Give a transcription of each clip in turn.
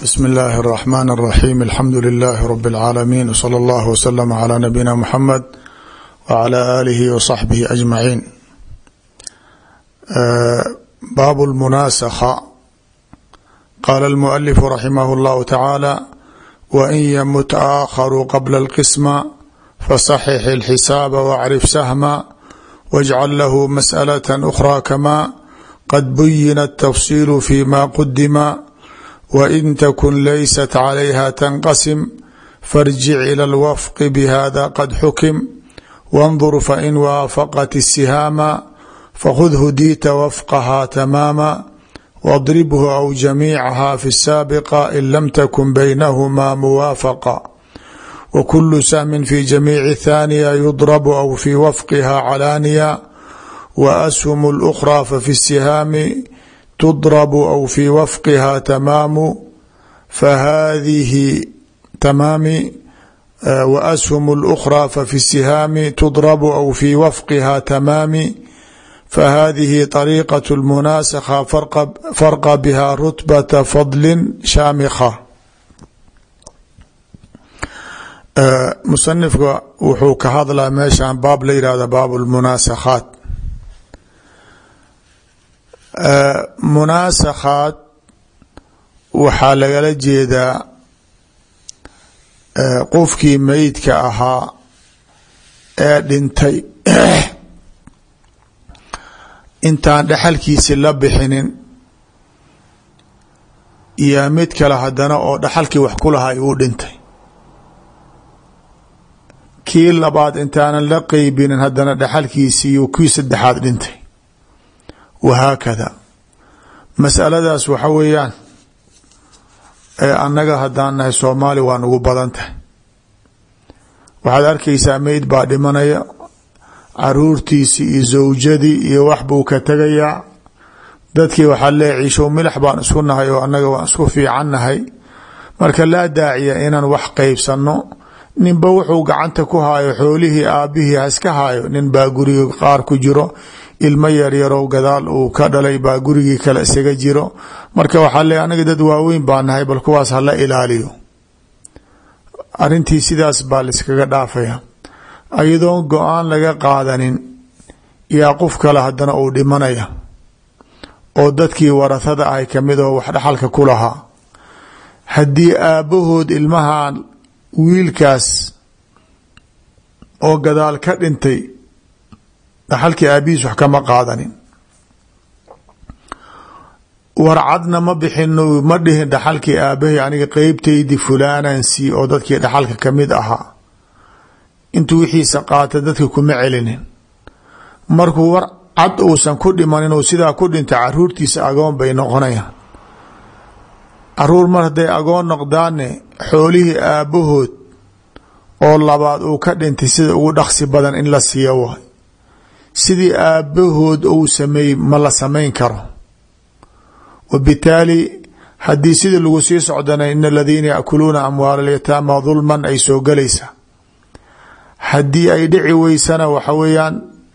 bsmi اllahi الرحmn الرaxيm alxamdu لlh rb العaalamiin wslى اllah wslm عlى nabiyina mxamed wعlى alihi وصaxbihi aجmaciin bab اlmunaasakha qala اlmualifu raximah اllahu tacaala wain ymut aakharu qabla اlqisma fasaxix اlxisaaba wاcrif sahma wاjcal lahu masأlaة أkhraa kama qad buyina الtafsil fi ma qudima win takun laysat calayha tanqasim farjic ila اlwafqi bihada qad xukim wandur fain waafaqat الsihaama fakhudhu diita wafqaha tamaama wadribhu aw jamiicaha fi الsaabiqa in lam takun baynahmaa muwaafaqa wakulu sahmin fi jamiici thaaniya yudrabu aw fi wafqiha calaaniya waashum اlأkhraa fafi الsihaami تضرب أو في وفقها تمام فهذه تمام وأسهم الأخرى ففي السهام تضرب أو في وفقها تمام فهذه طريقة المناسخة فرق, فرق بها رتبة فضل شامخة مصنفka wuxuu ka hadlaa meeshan baab la yihahda baab الmunaaskhaat munaasakhaad waxaa lagala jeedaa qofkii meydka ahaa ee dhintay intaan dhexalkiisi la bixinin iyo mid kale haddana oo dhexalkii wax ku lahaa uu dhintay kii labaad intaanan la qeybinin haddana dhexalkiisi iyo kii saddexaad dhintay wahaakada masaladaas waxa weeyaan ee annaga haddaan nahay soomaali waa nugu badan tahay waxaad arkaysaa meyd baa dhimanaya caruurtiisii iyo zawjadii iyo wax buu ka tegayaa dadkii waxaa lee ciishow milax baan isku nahay oo annaga waan isku fiican nahay marka laa daaciya inaan wax qeybsanno ninba wuxuu gacanta ku haayo xoolihii aabbihii ha iska haayo nin baa guriga qaar ku jiro ilmo yaryarow gadaal uu ka dhalay baa gurigii kale isaga jiro marka waxaa le anaga dad waaweyn baa nahay bal kuwaas hala ilaaliyo arintii sidaas baa laiskaga dhaafaya iyadoon go-aan laga qaadanin yaa qof kale haddana uu dhimanaya oo dadkii warahada ahay kamid oo wax dhaxalka ku lahaa haddii aabbahood ilmahan wiilkaas oo gadaal ka dhintay dhaxalkii aabihiis wax kama qaadanin warcadna ma bixino ma dhihin dhaxalkii aabahay aniga qeybtaydi fulaanan sii oo dadkii dhaxalka kamid ahaa intuu wixiisa qaata dadka kuma celinin markuu war cad uusan ku dhimanin uu sidaa ku dhinta caruurtiisa agoon bay noqonayaan caruur mar hadday agoon noqdaanne xoolihii aabahood oo labaad uu ka dhintay sida ugu dhaqsi badan in la siiyo waay sidii aabbahood ou sameeyey ma la samayn karo wabitaali haddii sidii lagu sii socdana in aladiina yaakuluuna amwaala alyataama dulman ay soo galaysa haddii ay dhici weysana waxa weeyaan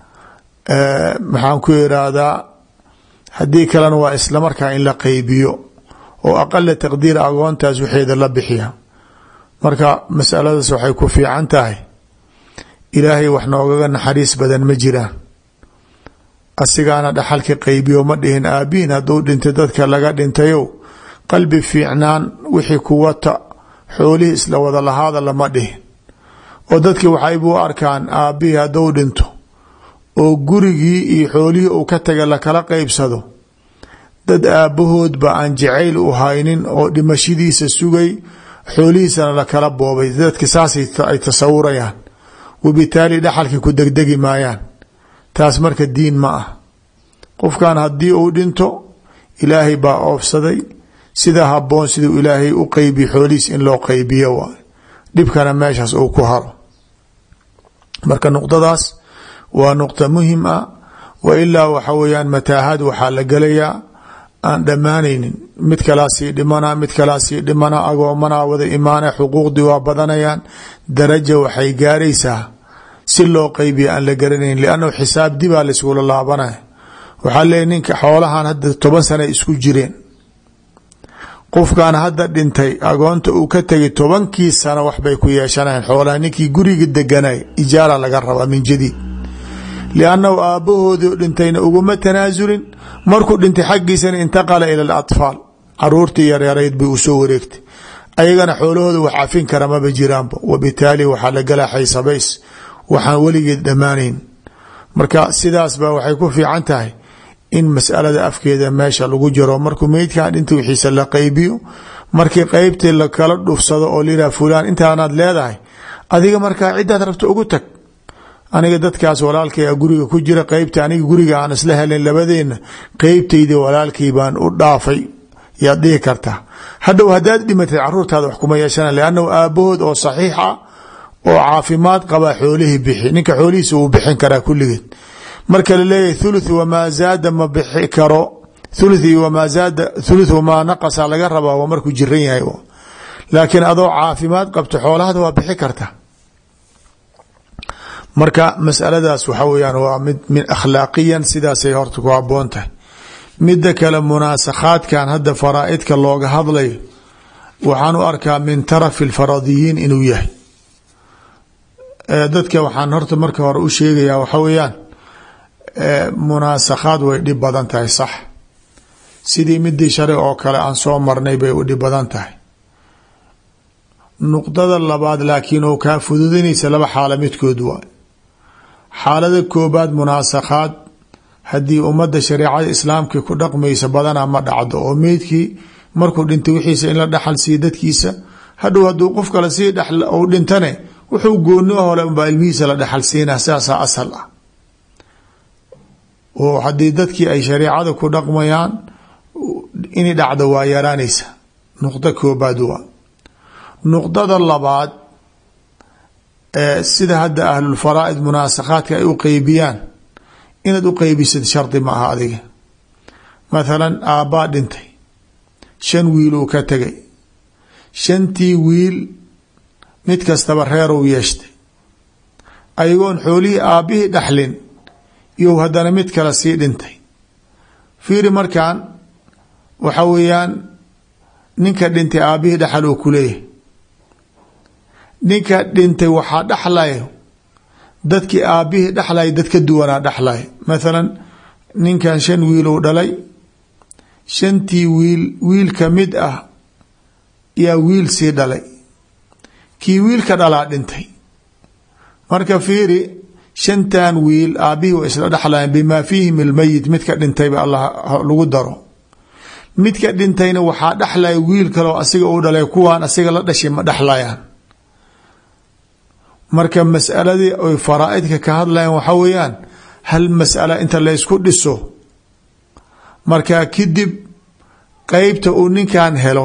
maxaan ku iraahdaa haddii kalena waa islamarkaa in la qeybiyo oo aqala taqdiir agoontaas waxeeda la bixiya marka masaladaas waxay ku fiican tahay ilaahay wax noogaga naxariis badan ma jiraan asigaana dhaxalka qeybiyo ma dhihin aabihin hadduu dhintay dadka laga dhintayow qalbi fiicnaan wixii kuwata xoolihii isla wada lahaada lama dhihin oo dadki waxaybuu arkaan aabihii hadduu dhinto oo gurigii iyo xoolihii uu ka taga lakala qeybsado dad aabbahoodba aan jacayl u haynin oo dhimashadiisa sugay xoolihiisana lakala boobay dadka saasay ay tasawurayaan wabitaali dhaxalkii ku degdegi maayaan taas marka diin ma ah qofkan haddii uu dhinto ilaahay baa oofsaday sida haboon siduu ilaahay u qeybiye xoolihiis in loo qeybiyo waay dhibkana meeshaas uu ku haro marka nuqdadaas waa nuqda muhim ah wa ilaa waxa weeyaan mataahad waxaa la gelayaa aan dhammaanaynin mid kalaa sii dhimana mid kalaa sii dhimana agoomanaa wada imaana xuquuqdii waa badanayaan daraja waxay gaaraysaa si loo qeybiya aan la garanayn liannahu xisaab dibaa layskula laabanaya waxaa leeya ninka xoolahan hadda toban sana isku jireen qofkan hadda dhintay agoonta uu ka tegay tobankii sano waxbay ku yeeshanayan xoolaha ninkii guriga deganay ijaara laga rabaa min jadiid liannahu aabbahoodii dhintayna uguma tanaasulin markuu dhintay xaggiisana intaqala ila alatfaal caruurtii yaryarayd bay usoo wareegtay ayagana xoolahooda wax cafin kara maba jiraanba wabitaali waxaa la galaa xaysabays waxaan weligeed dhammaanayn marka sidaas baa waxay ku fiican tahay in masalada afkeeda meesha lagu jiro markuu meydkan dhinta wixiisa la qaybiyo markii qeybtii lakala dhufsado oo liraa fulaan intaanaad leedahay adiga markaa cidaad rabto ugu tag aniga dadkaas walaalkay guriga ku jira qeybta aniga guriga aan isla helin labadeena qeybtaydi walaalkay baan u dhaafay yaad dhihi kartaa hadhow haddaad dhimatay caruurtaada wax kuma yeeshana liannahu aabahood oo saxiix ah oo caafimaad qabaa xoolihii bixi ninka xoolihiisa uu bixin karaa kulligeed marka laleeyahay thuluth wamaa zaada ma bixi karo thuluthi wamaa zaada thuluth wamaa naqasa laga rabaa waa markuu jiran yahay laakiin adoo caafimaad qabto xoolahada waa bixi karta marka masaladaas waxa weyaan waa mid min akhlaaqiyan sidaasay horta ku haboon tahay mida kale munaasakhaadkan hadda faraaidka looga hadlayo waxaan u arkaa min tarafi lfaradiyiin inuu yahay dadka waxaan horta marka hore u sheegayaa waxa weeyaan munaasakhaad way dhib badan tahay sax sidii midii shalay oo kale aan soo marnay bay u dhib badan tahay nuqdada labaad laakiin oo kaa fududinaysa laba xaalo midkood waay xaalada koobaad munaasakhaad haddii ummadda shareecada islaamka ku dhaqmaysa badanaa ma dhacdo oo meydkii markuu dhintay wixiisa in la dhaxal siiya dadkiisa hadhow hadduu qof kale sii u dhintane wuxuu gooni hole unbaa ilmihiisa la dhaxal siinaa sidaasaa asal ah oo haddii dadkii ay shareecada ku dhaqmayaan inay dhacdo waa yaraanaysa nuqdo koobaad waa nuqdada labaad sida hadda ahlulfaraaid munaasakhaadka ay u qeybiyaan inaad u qeybisid shardi ma aha adiga mathalan aabbaa dhintay shan wiil uu ka tegay shantii wiil mid kastaba reer uu yeeshtay ayagoon xoolihii aabbihii dhaxlin iyo haddana mid kale sii dhintay fiiri markan waxa weeyaan ninka dhintay aabbihii dhaxal uu ku leeyahay ninka dhintay waxaa dhaxlaya dadkii aabbihii dhaxlaya dad ka duwanaa dhaxlaya mathalan ninkan shan wiiluu dhalay shantii wiil wiil ka mid ah yaa wiil sii dhalay kii wiilka dhalaa dhintay marka fiiri shantan wiil aabbihii waa isla dhexlayan bimaa fiihim ilmeyit midka dhintayba allah lagu daro midka dhintayna waxaa dhexlaya wiil kaleo asiga u dhalay kuwaan asiga la dhashay ma dhexlayaan marka masaladii oy faraaidka ka hadlayaan waxaa weeyaan hal masala inta laysku dhiso markaa kadib qeybta uu ninkan helo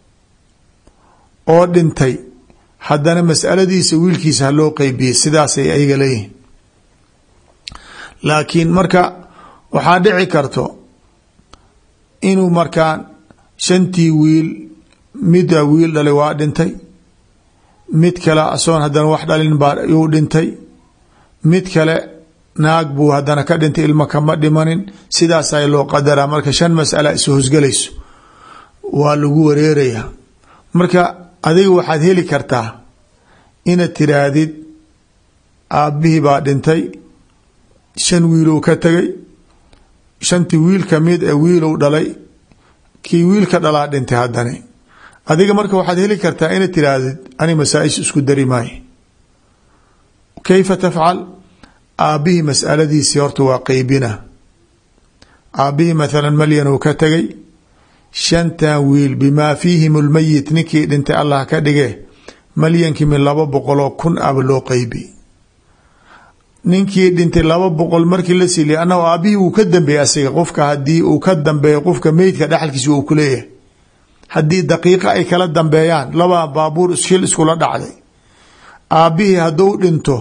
oo dhintay haddana masaladiisa wiilkiisa ha loo qeybiyey sidaasay ayaga leeyihin laakiin marka waxaa dhici karto inuu markaan shantii wiil mida wiil dhalay waa dhintay mid kale asoon haddana wax dhalin baa yuu dhintay mid kale naag buu haddana ka dhintay ilmo kama dhimanin sidaasa loo qadaraa marka shan masala is hosgelayso waa lagu wareerayaa marka adiga waxaad heli kartaa inaad tiraahdid aabbihii baa dhintay shan wiiluu ka tegay shantii wiil kamid ee wiiluu dhalay kii wiilka dhalaa dhintay haddana adiga marka waxaad heli kartaa inaad tiraahdid ani masaaisha isku dari maayo kayfa tafcal aabbihii masaladiisii horta waa qeybina aabbihii mathalan malyan uu ka tegay shantan wiil bimaa fiihim lmayit ninkii dhintay allah ka dhige malyankii min laba boqoloo kun aba loo qeybi ninkii dhintay laba boqol markii la sii annahu aabbihii wuu ka dambeeyey asiga qofka hadii uu ka dambeeyo qofka meydka dhexalkiisa uu ku leeyahay haddii daqiiqa ay kala dambeeyaan laba baabuur shil iskula dhacday aabbihii hadduu dhinto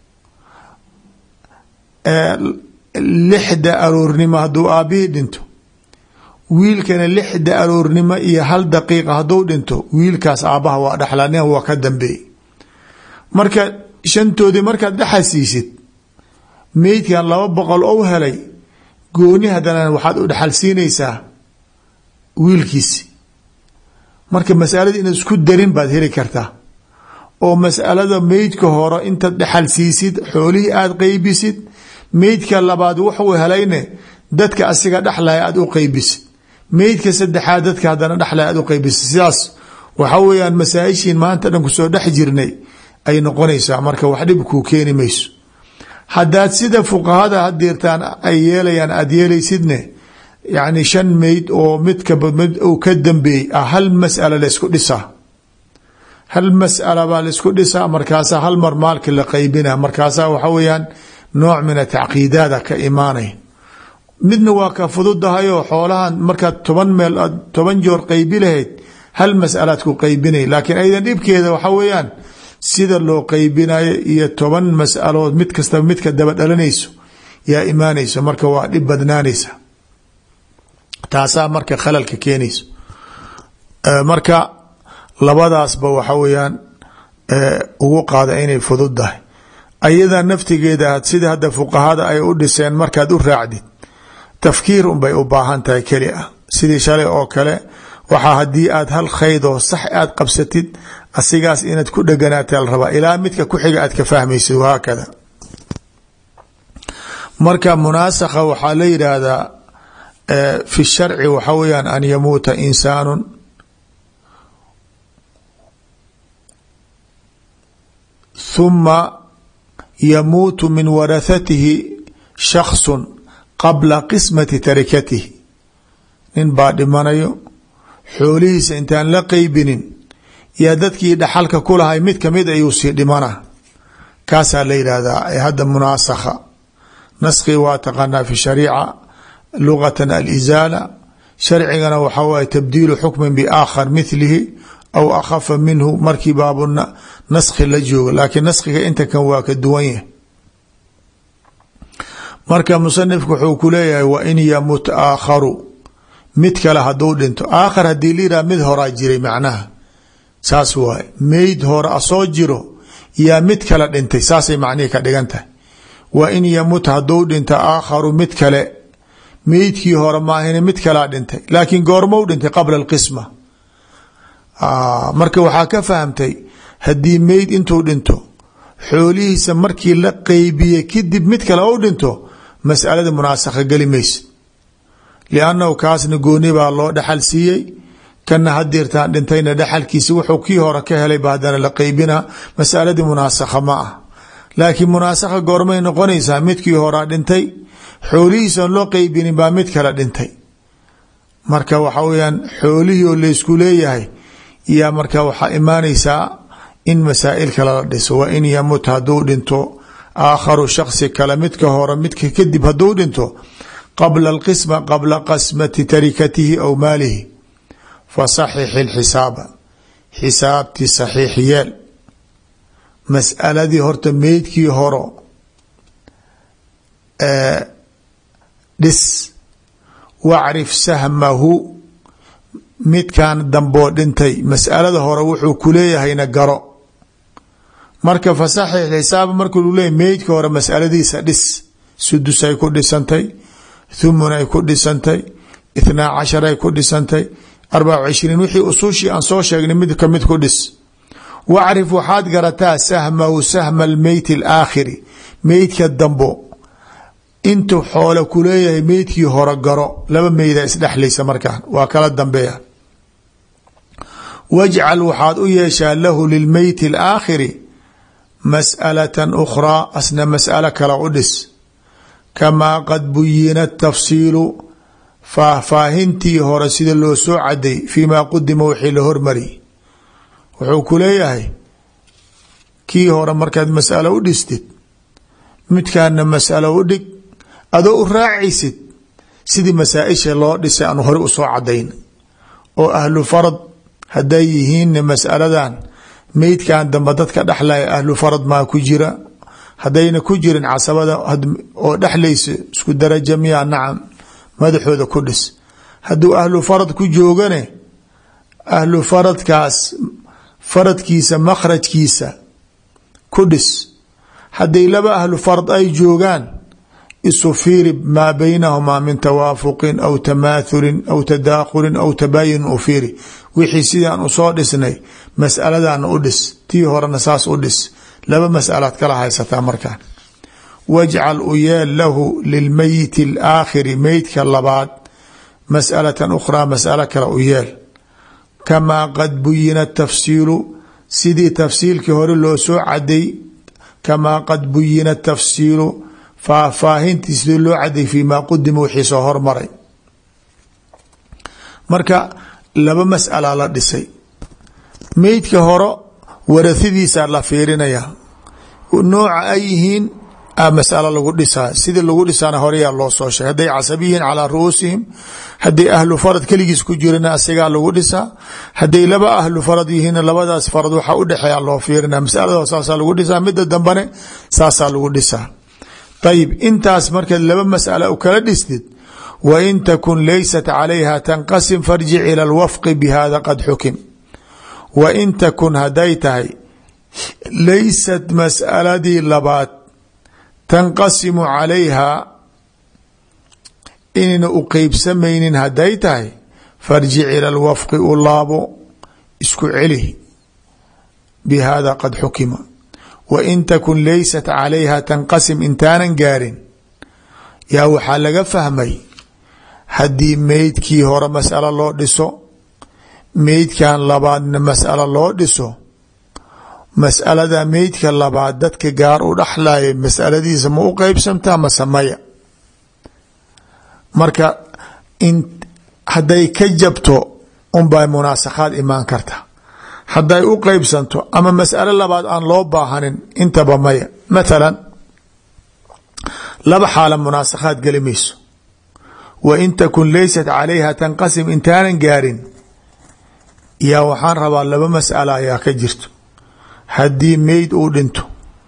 lixda aroornimo hadduu aabbihii dhinto wiilkana lixda aroornimo iyo hal daqiiqa hadduu dhinto wiilkaas aabbaha waa dhexla nin waa ka dambeeyey marka shantoodii markaad dhexal siisid meydkan laba boqol ou helay gooni haddana waxaad u dhexal siinaysaa wiilkiisi marka masalada inaad isku darin baad heli kartaa oo masalada meydka hore intaad dhexal siisid xoolihii aada qeybisid meydka labaad wuxuu helayne dadka asiga dhexlaya aad u qeybisid meydka saddexaad dadka haddana dhexlaya aad u qeybisid sidaas waxa weeyaan masaa-ishiin maanta dhan kusoo dhex jirnay ay noqonaysaa marka wax dhib kuu keeni mayso haddaad sida fuqahada hadeertaan ay yeelayaan aada yeelaysidne yacni shan meyd oo midkaba mid uu ka dambeeyey ah hal mas'ala laysku dhisaa hal mas'ala baa laysku dhisaa markaasaa hal mar maalka la qeybina markaasaa waxa weeyaan nooc min atacqiidaada ka imaanay midna waa ka fududahayoo xoolahan markaad toban meel aad toban joor qeybi lahayd hal mas'alaad ku qeybinay laakiin aydan dhibkeeda waxa weeyaan sida loo qeybinayo iyo toban mas'alood mid kastaba midka daba dhalanayso yaa imaanayso marka waa dhib badnaanaysa taasaa marka khalalka keenayso marka labadaasba waxa weeyaan ugu qaada inay fududdahay ayada naftigeeda sida hadda fuqahada ay u dhiseen markaad u raacdid tafkiir unbay u baahan tahay keli ah sidii shalay oo kale waxaa haddii aad hal khaydoo sax aad qabsatid asigaas inaad ku dheganaata la rabaa ilaa midka ku xiga aad ka fahmaysid wahaakada marka munaasakha waxaa la yidhaahdaa fi sharci waxa weyaan an yamuuta insaanu huma yamuutu min warathatihi shaksu qabla qismati tarikatihi nin baa dhimanayo xoolihiisa intaan la qeybinin yaa dadkii dhaxalka ku lahay mid kamid ayuu sii dhimana kaasaa la yidhaahdaa hadda munaasakha naskhi waa taqaanaa fi shariica lugatan alizaala sharcigana waxaa waye tabdiilu xukmin biaakhar milihi aw akhafa minhu markii baabu naskhi la joogo laakiin naskhiga inta kan waa ka duwan yahay marka musanifku wuxuu ku leeyahay wa in yamut aakharu mid kale haduu dhinto aakhar haddii la yidhaha mid horaa jiray macnaha saas waaye meyd hore asoo jiro yaa mid kale dhintay saasay macnihii ka dhigan tahay wa in yamut haduu dhinto aakharu mid kale meydkii hore maahine mid kalaa dhintay laakiin goormou dhintay qabla alqisma marka waxaa ka fahamtay haddii meyd intuu dhinto xoolihiisa markii la qeybiye kadib mid kale ou dhinto masalada munaasakha geli maysa liannahu kaasna gooni baa loo dhexal siiyey kana hadeertaan dhintayna dhexalkiisa wuxuu kii hore ka helay ba haddana la qeybina masaladii munaasakha ma ah laakiin munaasakha goormay noqonaysaa midkii horaa dhintay xoolihiisan loo qeybinin baa mid kale dhintay marka waxa weyaan xoolihii oo laysku leeyahay yaa marka waxaa imaanaysaa in masaa'il kale la dhiso wa in yamut hadduu dhinto aakharu shaksi kale midka hore midka kadib hadduu dhinto qabla alqisma qabla qasmati tarikatihi aw maalihi fasaxixi lxisaaba xisaabtii saxiix yeel mas'aladii horta meydkii horo dhis wacrif sahmahu midkan damboo dhintay mas'alada hore wuxuu ku leeyahayna garo marka fasaxix xisaaba markuu leeyahy meydka hore masaladiisa dhis sudusay ku dhisantay thumunay ku dhisantay ithnaa casharay ku dhisantay arbaca cishriin wixii usuushii aan soo sheegnay mid kamid ku dhis wacrif waxaad garataa sahmahu sahma almeyti alaakhiri meydka dambo intuu xoole ku leeyahay meydkii hore garo laba meyda isdhexlaysa markaan waa kala dambeeya wajcal waxaad u yeeshaa lahu lilmeyti alaakhiri mas'alatan ukhraa asna mas'alo kale u dhis kamaa qad buyina tafsiilu faahfaahintii hore sida loo soo caday fii maa qudima wixii la hormari wuxuu ku leeyahay kii hore markaad mas'alo u dhistid midkaana mas'alo u dhig adoo u raacaysid sidii masaa-isha loo dhisay aanu hore usoo cadayn oo ahlu farad hadday yihiinna mas'aladan meydkan dambe dadka dhexlaya ahlu farad maa ku jira haddayna ku jirin casabada oo dhexlaysa isku daraja miyaa nacam madaxooda ku dhis hadduu ahlu farad ku joogane ahlu faradkaas faradkiisa makhrajkiisa ku dhis hadday laba ahlu farad ay joogaan isu fiiri maa baynahumaa min tawaafuqin aw tamaathulin aw tadaakhulin aw tabaayunin u fiiri wixii sidaan usoo dhisnay mas'aladana u dhis tii horena saas u dhis laba mas'alaad kala haysataa markaan wajcal u yeel lahu lilmeyiti alaakhiri meydka labaad mas'alatan ukhraa mas'alo kale u yeel kamaa qad buyina tafsiilu sidii tafsiilkii hore loo soo caday kamaa qad buyina tafsiilu faahfaahintii sidii loo caday fii maa qudima wixii soo hormaray marka laba mas'ala la dhisay meydka horo warahadiisa la fiirinaya nooca ay yihiin a masalo lagu dhisaa sidii lagu dhisaana horeyaa loo soo sheegay hadday casab yihiin calaa ru'uusihim hadday ahlu farad keligiis ku jirana asigaa lagu dhisaa hadday laba ahlu farad yihiin labadaas farad waxaa udhexeeya loo fiirina masalada saasaa lagu dhisaa midda dambane saasaa lagu dhisaa ayib intaas markaad laba masala u kala dhistid wain takun laysat calayha tanqasim farjic ila lwafqi bihada qad xukim wain takun hadday tahay laysat mas'aladii labaad tanqasimu calayha inayna u qeybsamaynin hadday tahay farjic ila lwafqi u laabo isku celi bihada qad xukima wain takun laysat calayha tanqasim intaanan gaarin yaa waxaa laga fahmay haddii meydkii hore mas'alo loo dhiso meydkan labaadna mas'alo loo dhiso mas'alada meydka labaad dadka gaar u dhaxlaya masaladiisa ma u qeybsamtaa mase maya marka in hadday ka jabto unbay munaasakhaad imaan karta hadday u qeybsanto ama mas'alo labaad aan loo baahanin intaba maya mathalan laba xaala munaasakhaad geli mayso wa in takun laysat calayha tanqasim intaanan gaarin yaa waxaan rabaa laba mas'ala ayaa ka jirto haddii meyd uu dhinto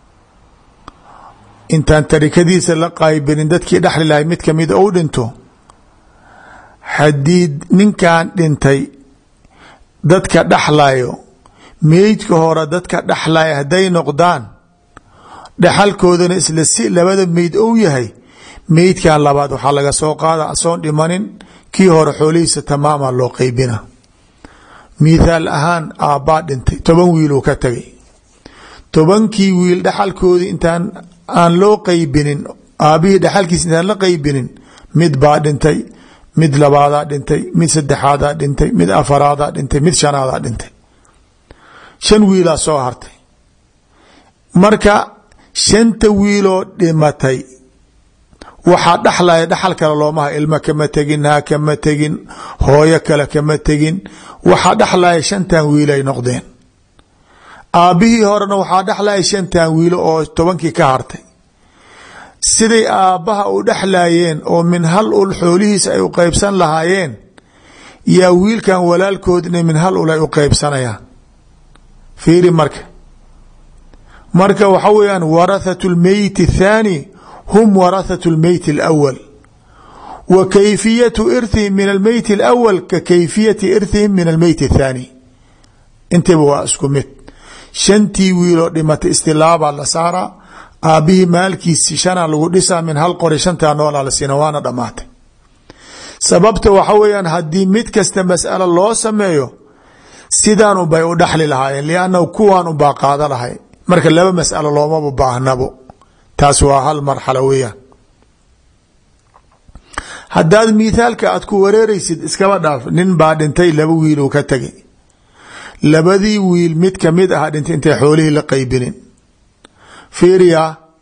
intaan tarikadiisa la qaybinin dadkii dhexli lahay mid kamida uu dhinto haddii ninkan dhintay dadka dhexlayo meydka hore dadka dhexlaya hadday noqdaan dhexalkoodana isla si labada meyd ou yahay meydkan labaad waxaa laga soo qaada asoon dhimanin kii hore xoolihiisa tamaama loo qeybina mithaal ahaan aabbaa dhintay toban wiiluu ka tagay tobankii wiil dhexalkoodii intaan aan loo qeybinin aabihii dhexalkiisa intaan la qeybinin mid baa dhintay mid labaadaa dhintay mid saddexaadaa dhintay mid afaraadaa dhintay mid shanaadaa dhintay shan wiilaa soo hartay marka shanta wiiloo dhimatay waxaa dhexlaya dhexal kale loomaha ilmo kama tegin naa kama tegin hooyo kale kama tegin waxaa dhexlaya shantan wiilay noqdeen aabbihii horena waxaa dhexlaya shantan wiilo oo tobankii ka hartay siday aabbaha u dhexlayeen oo min hal ul xoolihiisa ay u qeybsan lahaayeen yaa wiilkan walaalkoodna min hal ul ay u qeybsanayaan fiiri marka marka waxa weeyaan warathatu lmeyt athaani hum warathatu lmeyt alawal wa kayfiyatu irthihim min almeyt alawal ka kayfiyati irthihim min almeyt athaani intaba waa isku mid shantii wiiloo dhimatay istilaabaa la saaraa aabbihii maalkiisi shana lagu dhisaa min hal qori shantaa noolaa la siina waana dhammaatay sababta waxa weeyaan haddii mid kasta mas'alo loo sameeyo sidaan unbay u dhaxli lahaayeen liannahu kuwaan unbaa qaada lahay marka laba mas'alo loomaba baahnabo taas waa hal marxalo weeyaan haddaad mithaalka aad ku wareereysid iskaba dhaaf nin baa dhintay laba wiiluu ka tegay labadii wiil mid kamid ah dhintay intay xoolihii la qeybinin fiiriya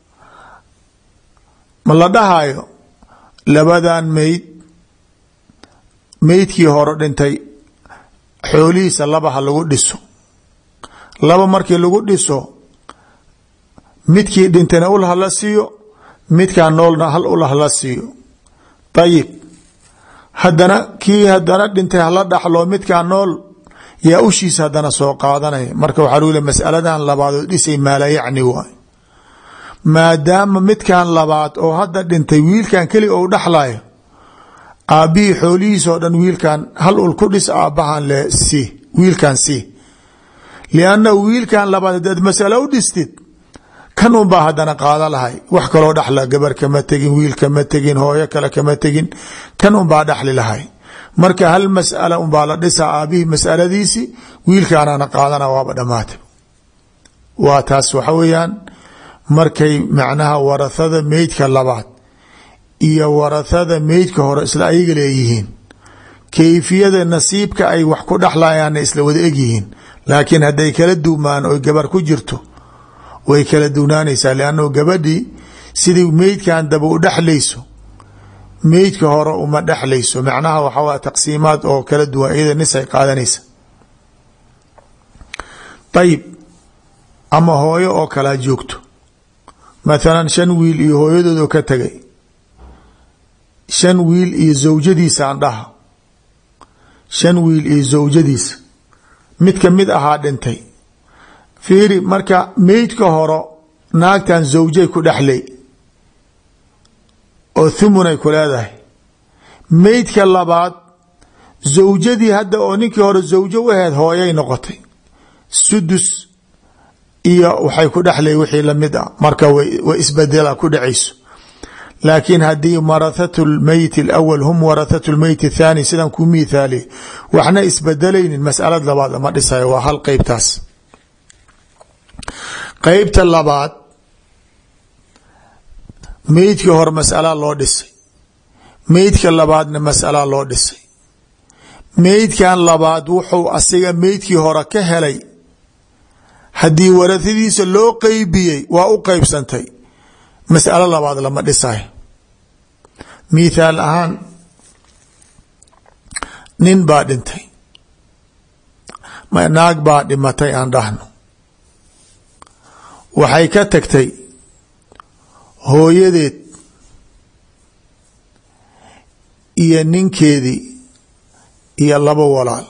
ma la dhahayo labadan meyd meydkii hore dhintay xoolihiisa laba ha lagu dhiso laba markii lagu dhiso midkii dhintayna ul hala siiyo midkaa noolna hal ul hala siiyo ayib haddana kii haddana dhintay hala dhaxlo midkaa nool yaa ushiisa haddana soo qaadanaya marka waxaa lagu le masaladan labaadood dhisay maala yacni waay maadaama midkan labaad oo hadda dhintay wiilkan keli ou dhaxlayo aabbihii xoolihiisoo dhan wiilkan hal ul ku dhis aabbahan le si wiilkan si lianna wiilkan labaad hadaad masalo u dhistid kan unbaa haddana qaada lahay wax kaloo dhaxla gabar kama tegin wiil kama tegin hooyo kale kama tegin kan unbaa dhaxli lahay marka hal mas'ala unbaa la dhisaa aabihii masaladiisi wiilkaanana qaadana waaba dhammaatay waa taas waxa weeyaan markay macnaha warahada meydka labaad iyo warahada meydka hore isla ayaga leeyihiin kayfiyada nasiibka ay wax ku dhexlayaanna isla wada egyihiin laakiin hadday kala duumaan oy gabar ku jirto way kala duunaanaysaa liannahu gabadhii sidii meydkan daba u dhexlayso meydka hore uma dhexlayso macnaha waxaa waa taqsiimaad oo kala duwan iyada nis ay qaadanaysa ayib ama hooyo oo kalaa joogto mathalan shan wiil iyo hooyadood oo ka tegay shan wiil iyo zawjadiisa aan dhaha shan wiil iyo zawjadiisa mid ka mid ahaa dhintay fiiri marka meydka horo naagtan zawjay ku dhexley oo thumunay ku leedahay meydka labaad zawjadii hadda oo ninkii hore zawjo u aheyd hooyay noqotay sudus iyo waxay ku dhexlay wixii lamid ah marka way isbedela ku dhacayso laakiin haddii warathatu lmeyt alawal hum warathatu lmeyt athaani sidan ku mithaaliy waxna isbedelaynin masalad labaad lama dhisayo waa hal qeybtaas qeybta labaad meydkii hore masala loo dhisay meydka labaadna masala loo dhisay meydkan labaad wuxuu asiga meydkii hore ka helay haddii warahadiisa loo qeybiyey waa u qeybsantay masalo labaad lama dhisayo mithaal ahaan nin baa dhintay naag baa dhimatay aan dhahno waxay ka tagtay hooyadeed iyo ninkeedii iyo laba walaal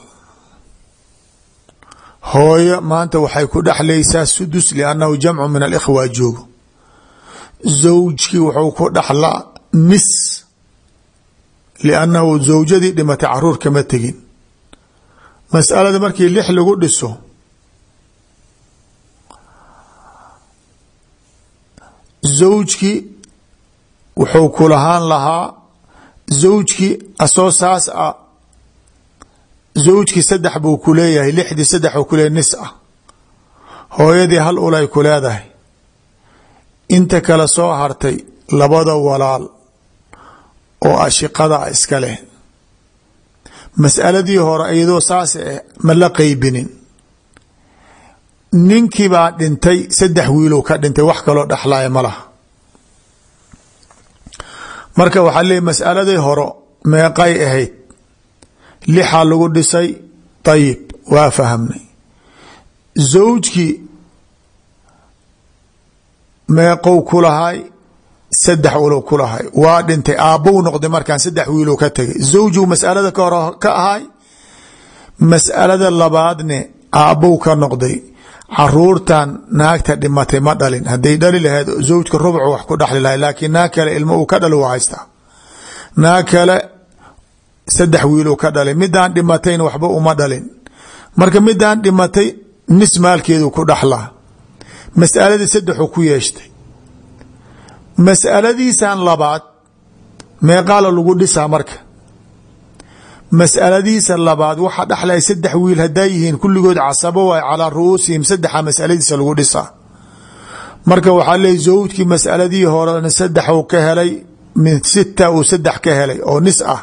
hooyo maanta waxay ku dhexlaysaa sudus liannahu jamcu min alikhwa joogo zawjkii wuxuu ku dhaxlaa nis liannahu zawjadii dhimatay caruur kama tegin masalada markii lix lagu dhiso zawjkii wuxuu ku lahaan lahaa zawjkii asoo saas ah zawjkii saddex buu ku leeyahay lixdii saddex uu ku leeyahy nis ah hooyadii hal ulay ku leedahay inta kale soo hartay labada walaal oo ashiqada iska leh mas'aladii hore iyadoo saas eh ma la qeybinin ninkii baa dhintay saddex wiilow ka dhintay wax kaloo dhexlaya ma laha marka waxaa leeyahy mas'aladii hore meeqay ahayd lixaa lagu dhisay ayib waa fahamnay zawjkii meeqow ku lahay saddex ulow ku lahay waa dhintay aabbow noqday markaan saddex wiilow ka tegay zawjuu masalada ka hore ka ahay mas'alada labaadne aabbow ka noqday caruurtan naagta dhimatay ma dhalin hadday dhali lahayd zawjka rubcu wax ku dhexli lahay laakiin naag kale ilmo uu ka dhali waa haystaa naag kale saddex wiilow ka dhalay midaan dhimatayna waxba uma dhalin marka midaan dhimatay nis maalkeedu ku dhaxlaa mas'aladii saddexuu ku yeeshtay mas'aladiisan labaad meeqaala lagu dhisaa marka mas'aladiisa labaad waxa dhexlaya saddex wiil haddaa yihiin kulligood casabo waay calaa ru'uusihim saddexa mas'aladiisa lagu dhisaa marka waxaa leey zawjkii mas'aladii horena saddex uu ka helay min sita uu saddex ka helay oo nis ah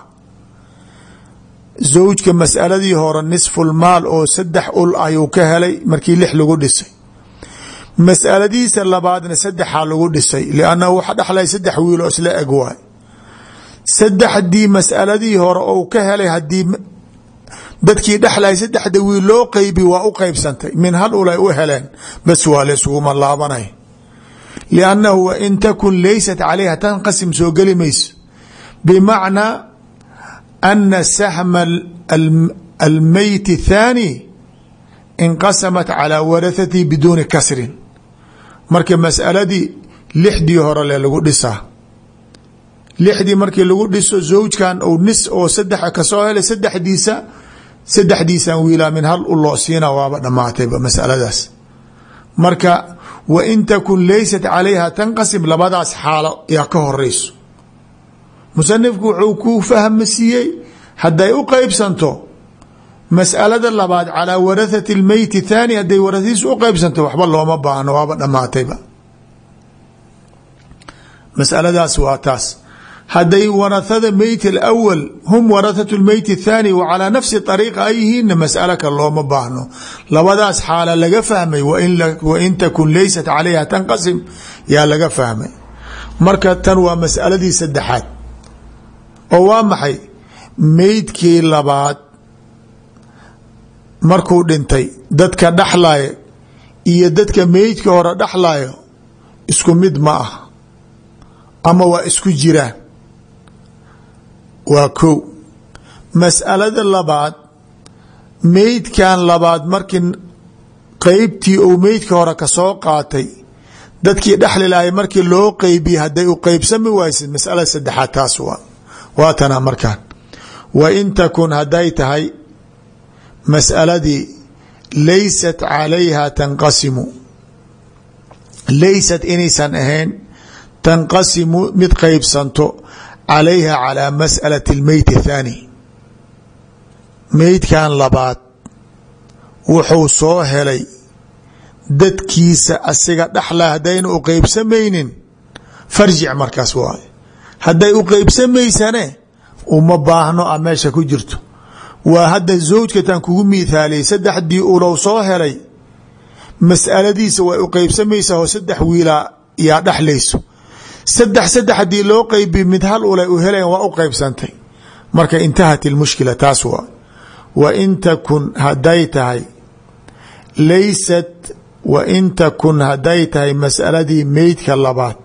zawjka mas'aladii hore nisfulmaal oo saddex ul ayuu ka helay markii lix lagu dhisay mas'aladiisa labaadna saddexaa lagu dhisay liannahu waxa dhexlaya saddex wiil oo isla eg waay saddexdii mas'aladii hore ou ka helay haddii dadkii dhexlaya saddexda wiil loo qeybi waa u qeybsantay min hal ulay u heleen bas waa laysuguma laabanay liannahu wain takun laysat calayha tanqasim soo geli mayso bimacnaa ana sahma almeyt thaani inqasamat calaa warathatihi biduuni kasrin marka mas'aladii lixdii hore le lagu dhisaa lixdii markii lagu dhiso zawjkan ou nis oo saddexa kasoo helay saddexdiisa saddexdiisan wiilaa min hal u loo siina waaba dhammaatayba masaladaas marka wa in takun laysat calayha tanqasim labadaas xaalo yaa ka horeyso musanifku wuxuu ku fahmsiiyey hadday u qeybsanto mas'alada labaad calaa warathati اlmeyti thaani hadday warahadiisu u qeybsanto waxba looma baahno waaba dhammaatayba masaladaas waa taas hadday warahada meyt alawal hum warathatu lmeyt athaani wa calaa nafsi ariiqa ay yihiinna mas'alo kale looma baahno labadaas xaala laga fahmay wain takun laysat calayha tanqasim yaa laga fahmay marka tan waa mas'aladii saddexaad oo waa maxay meydkii labaad markuu dhintay dadka dhaxlaya iyo dadka meydka hore dhaxlayo isku mid ma ah ama waa isku jiraan waa kow mas'alada labaad meydkan labaad markii qeybtii uu meydka hore kasoo qaatay dadkii dhexli lahay markii loo qeybiyey hadday u qeybsami waysid masalada saddexaad taas waa waa tana markaan wa in takun hadday tahay mas'aladii laysat calayha tanqasimu laysat inaysan ahayn tanqasimu mid qeybsanto calayha calaa mas'alati اlmeyt athaani meydkan labaad wuxuu soo helay dadkiisa asiga dhaxla haddayna u qeybsamaynin farjic markaas waay hadday u qeybsamaysane uma baahno a meesha ku jirto waa hadda zawjkatan kugu miithaaliyay saddexdii ulow soo helay mas'aladiisa way u qeybsamaysaa oo saddex wiilaa yaa dhexlayso saddex saddex haddii loo qeybi mid hal ulay u helayan waa u qeybsantay marka intahat ilmushkila taas waa wa in takun hadday tahay laysat wa in takun hadday tahay mas'aladii meydka labaad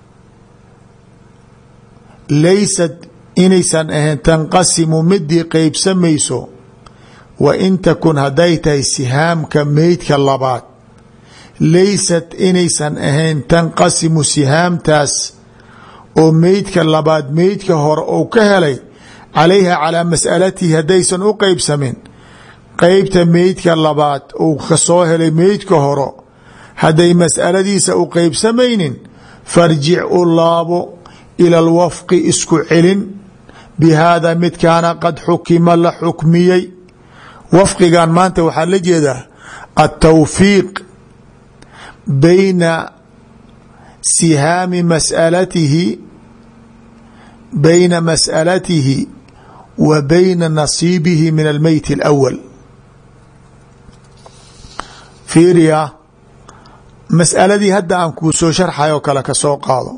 laysat inaysan ahayn tanqasimu midii qeybsamayso wa in takun hadday tahay sihaamka meydka labaad laysat inaysan ahayn tanqasimu sihaamtaas oo meydka labaad meydka hore ou ka helay calayha calaa mas'alatihi haddaysan u qeybsamin qeybta meydka labaad uu kasoo helay meydka horo hadday mas'aladiisa u qeybsamaynin farjic u laabo ila alwafqi isku celin bi haada midkaana qad xukima la xukmiyey wafqigan maanta waxaa la jeedaa altawfiiq bayna sihaami mas'alatihi bayna mas'alatihi wa bayna nasiibihi min almeyt اlأwal fiiriya mas'aladii hadda aan kuu soo sharxayoo kale ka soo qaado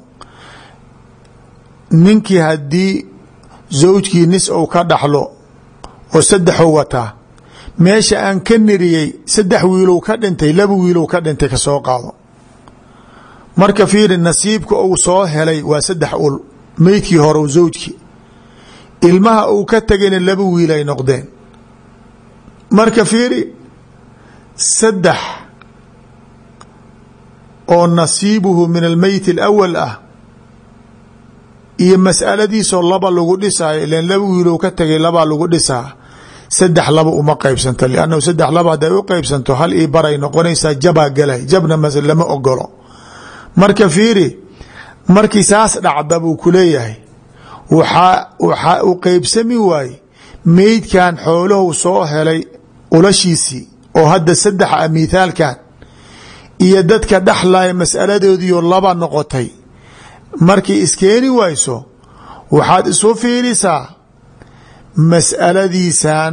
ninkii haddii zawjkii nis ou ka dhaxlo oo saddexou wataa meesha aan ka niriyey saddex wiilow ka dhintay laba wiilow ka dhintay ka soo qaado marka fiiri nasiibka uu soo helay waa saddex ul meydkii hore zawjkii ilmaha uu ka tegayna laba wiil ay noqdeen marka fiiri saddex oo nasiibuhu min almeyt alawal ah iyo mas'aladiisoo laba lagu dhisaayo ilan laba wiilow ka tegay labaa lagu dhisaa saddex laba uma qeybsanto liannahu saddex laba hadday u qeybsanto hal ii baray noqonaysaa jabaa galay jabna mas lama ogolo marka fiiri markii saas dhacda buu ku leeyahay waxaa waxaa u qeybsami waaye meydkan xooluhu soo helay ulashiisii oo hadda saddex a mithaalkan iyo dadka dhexlaya mas'aladoodiio laba noqotay markii iskeeni wayso waxaad isu fiirisaa mas'aladiisan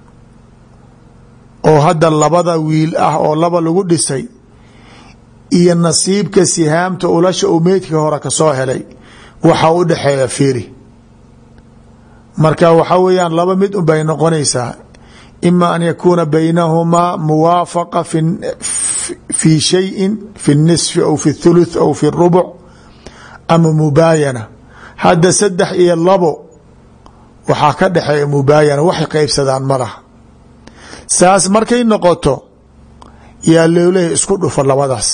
oo hadda labada wiil ah oo laba lagu dhisay iyo nasiibka sihaamta ulasha uu meydka hore ka soo helay waxa u dhexeeya fiiri marka waxa weeyaan laba mid un bay noqonaysaa ima an yakuuna baynahumaa muwaafaqa fi shayin fi اnisfi aw fi اthuluth aw fi اrubuc ama mubaayana hadda saddex iyo labo waxaa ka dhexeeya mubaayana waxay qeybsadaan ma laha saas markay noqoto yaa looleh isku dhufa labadaas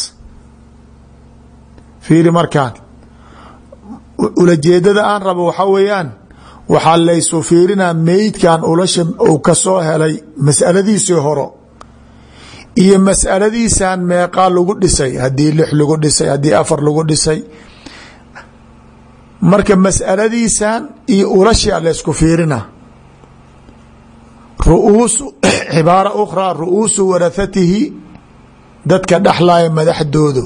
fiiri markaan ulajeedada aan rabo waxaa weeyaan waxaa laysu fiirinaa meydkan ulasha uu ka soo helay mas'aladiisii horo iyo mas'aladiisan meeqaa lagu dhisay haddii lix lagu dhisay haddii afar lagu dhisay marka mas'aladiisan iyo ulashia laysku fiirina ru'uus cibaara ukhraa ru'uusu warathatihi dadka dhexlaya madaxdoodu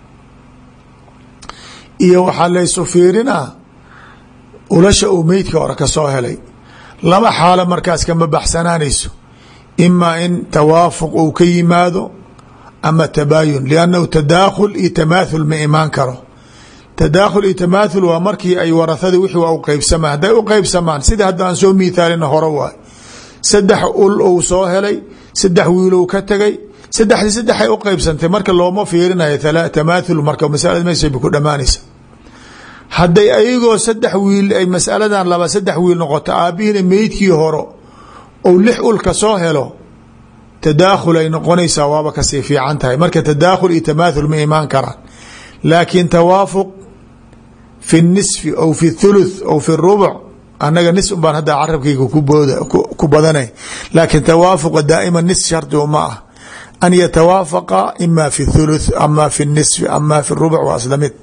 iyo waxaa laysu fiirinaa ulasha uu meydka hore ka soo helay laba xaalo markaas kama baxsanaanayso imaa in tawaafuq uu ka yimaado ama tabaayun liannahu tadaakhul iyo tamaathul ma imaan karo tadaakhul iyo tamaathul waa markii ay warahada wixii waa u qeybsamaan hadday u qeybsamaan sida hadda aan soo miithaalina hore waay saddex ul uu soo helay saddex wiilou ka tegay saddexdii saddexay u qeybsantay marka looma fiirinayo tamaathul marka masalada meeshay ku dhamaanaysa hadday ayagoo saddex wiil ay masaladan laba saddex wiil noqoto aabihiina meydkii horo ou lix ulka soo helo tadaakhul ay noqonaysaa waaba kasii fiican tahay marka tadaakhul iyo tamaathul ma imaan karaan laakiin tawaafuq fi nisfi aw fi thuluth aw fi rubuc annaga nis un baan hadda carabkayga ku badanay laakiin tawaafuqa daa'ima nis shardi uma ah an yatawaafaqa ima fi thuluth ama fi nisfi ama fi rubuc waa isla mid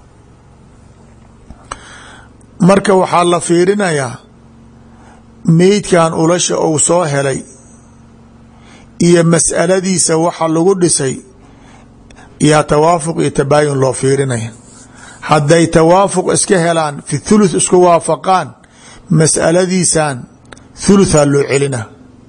marka waxaa la fiirinayaa meydkan ulasha uu soo helay iyo mas'aladiisa waxa lagu dhisay yaa tawaafuq iyo tabaayun loo fiirinaya hadday tawaafuq iska helaan fi thuluth isku waafaqaan mas'aladiisan thuluthaa loo celina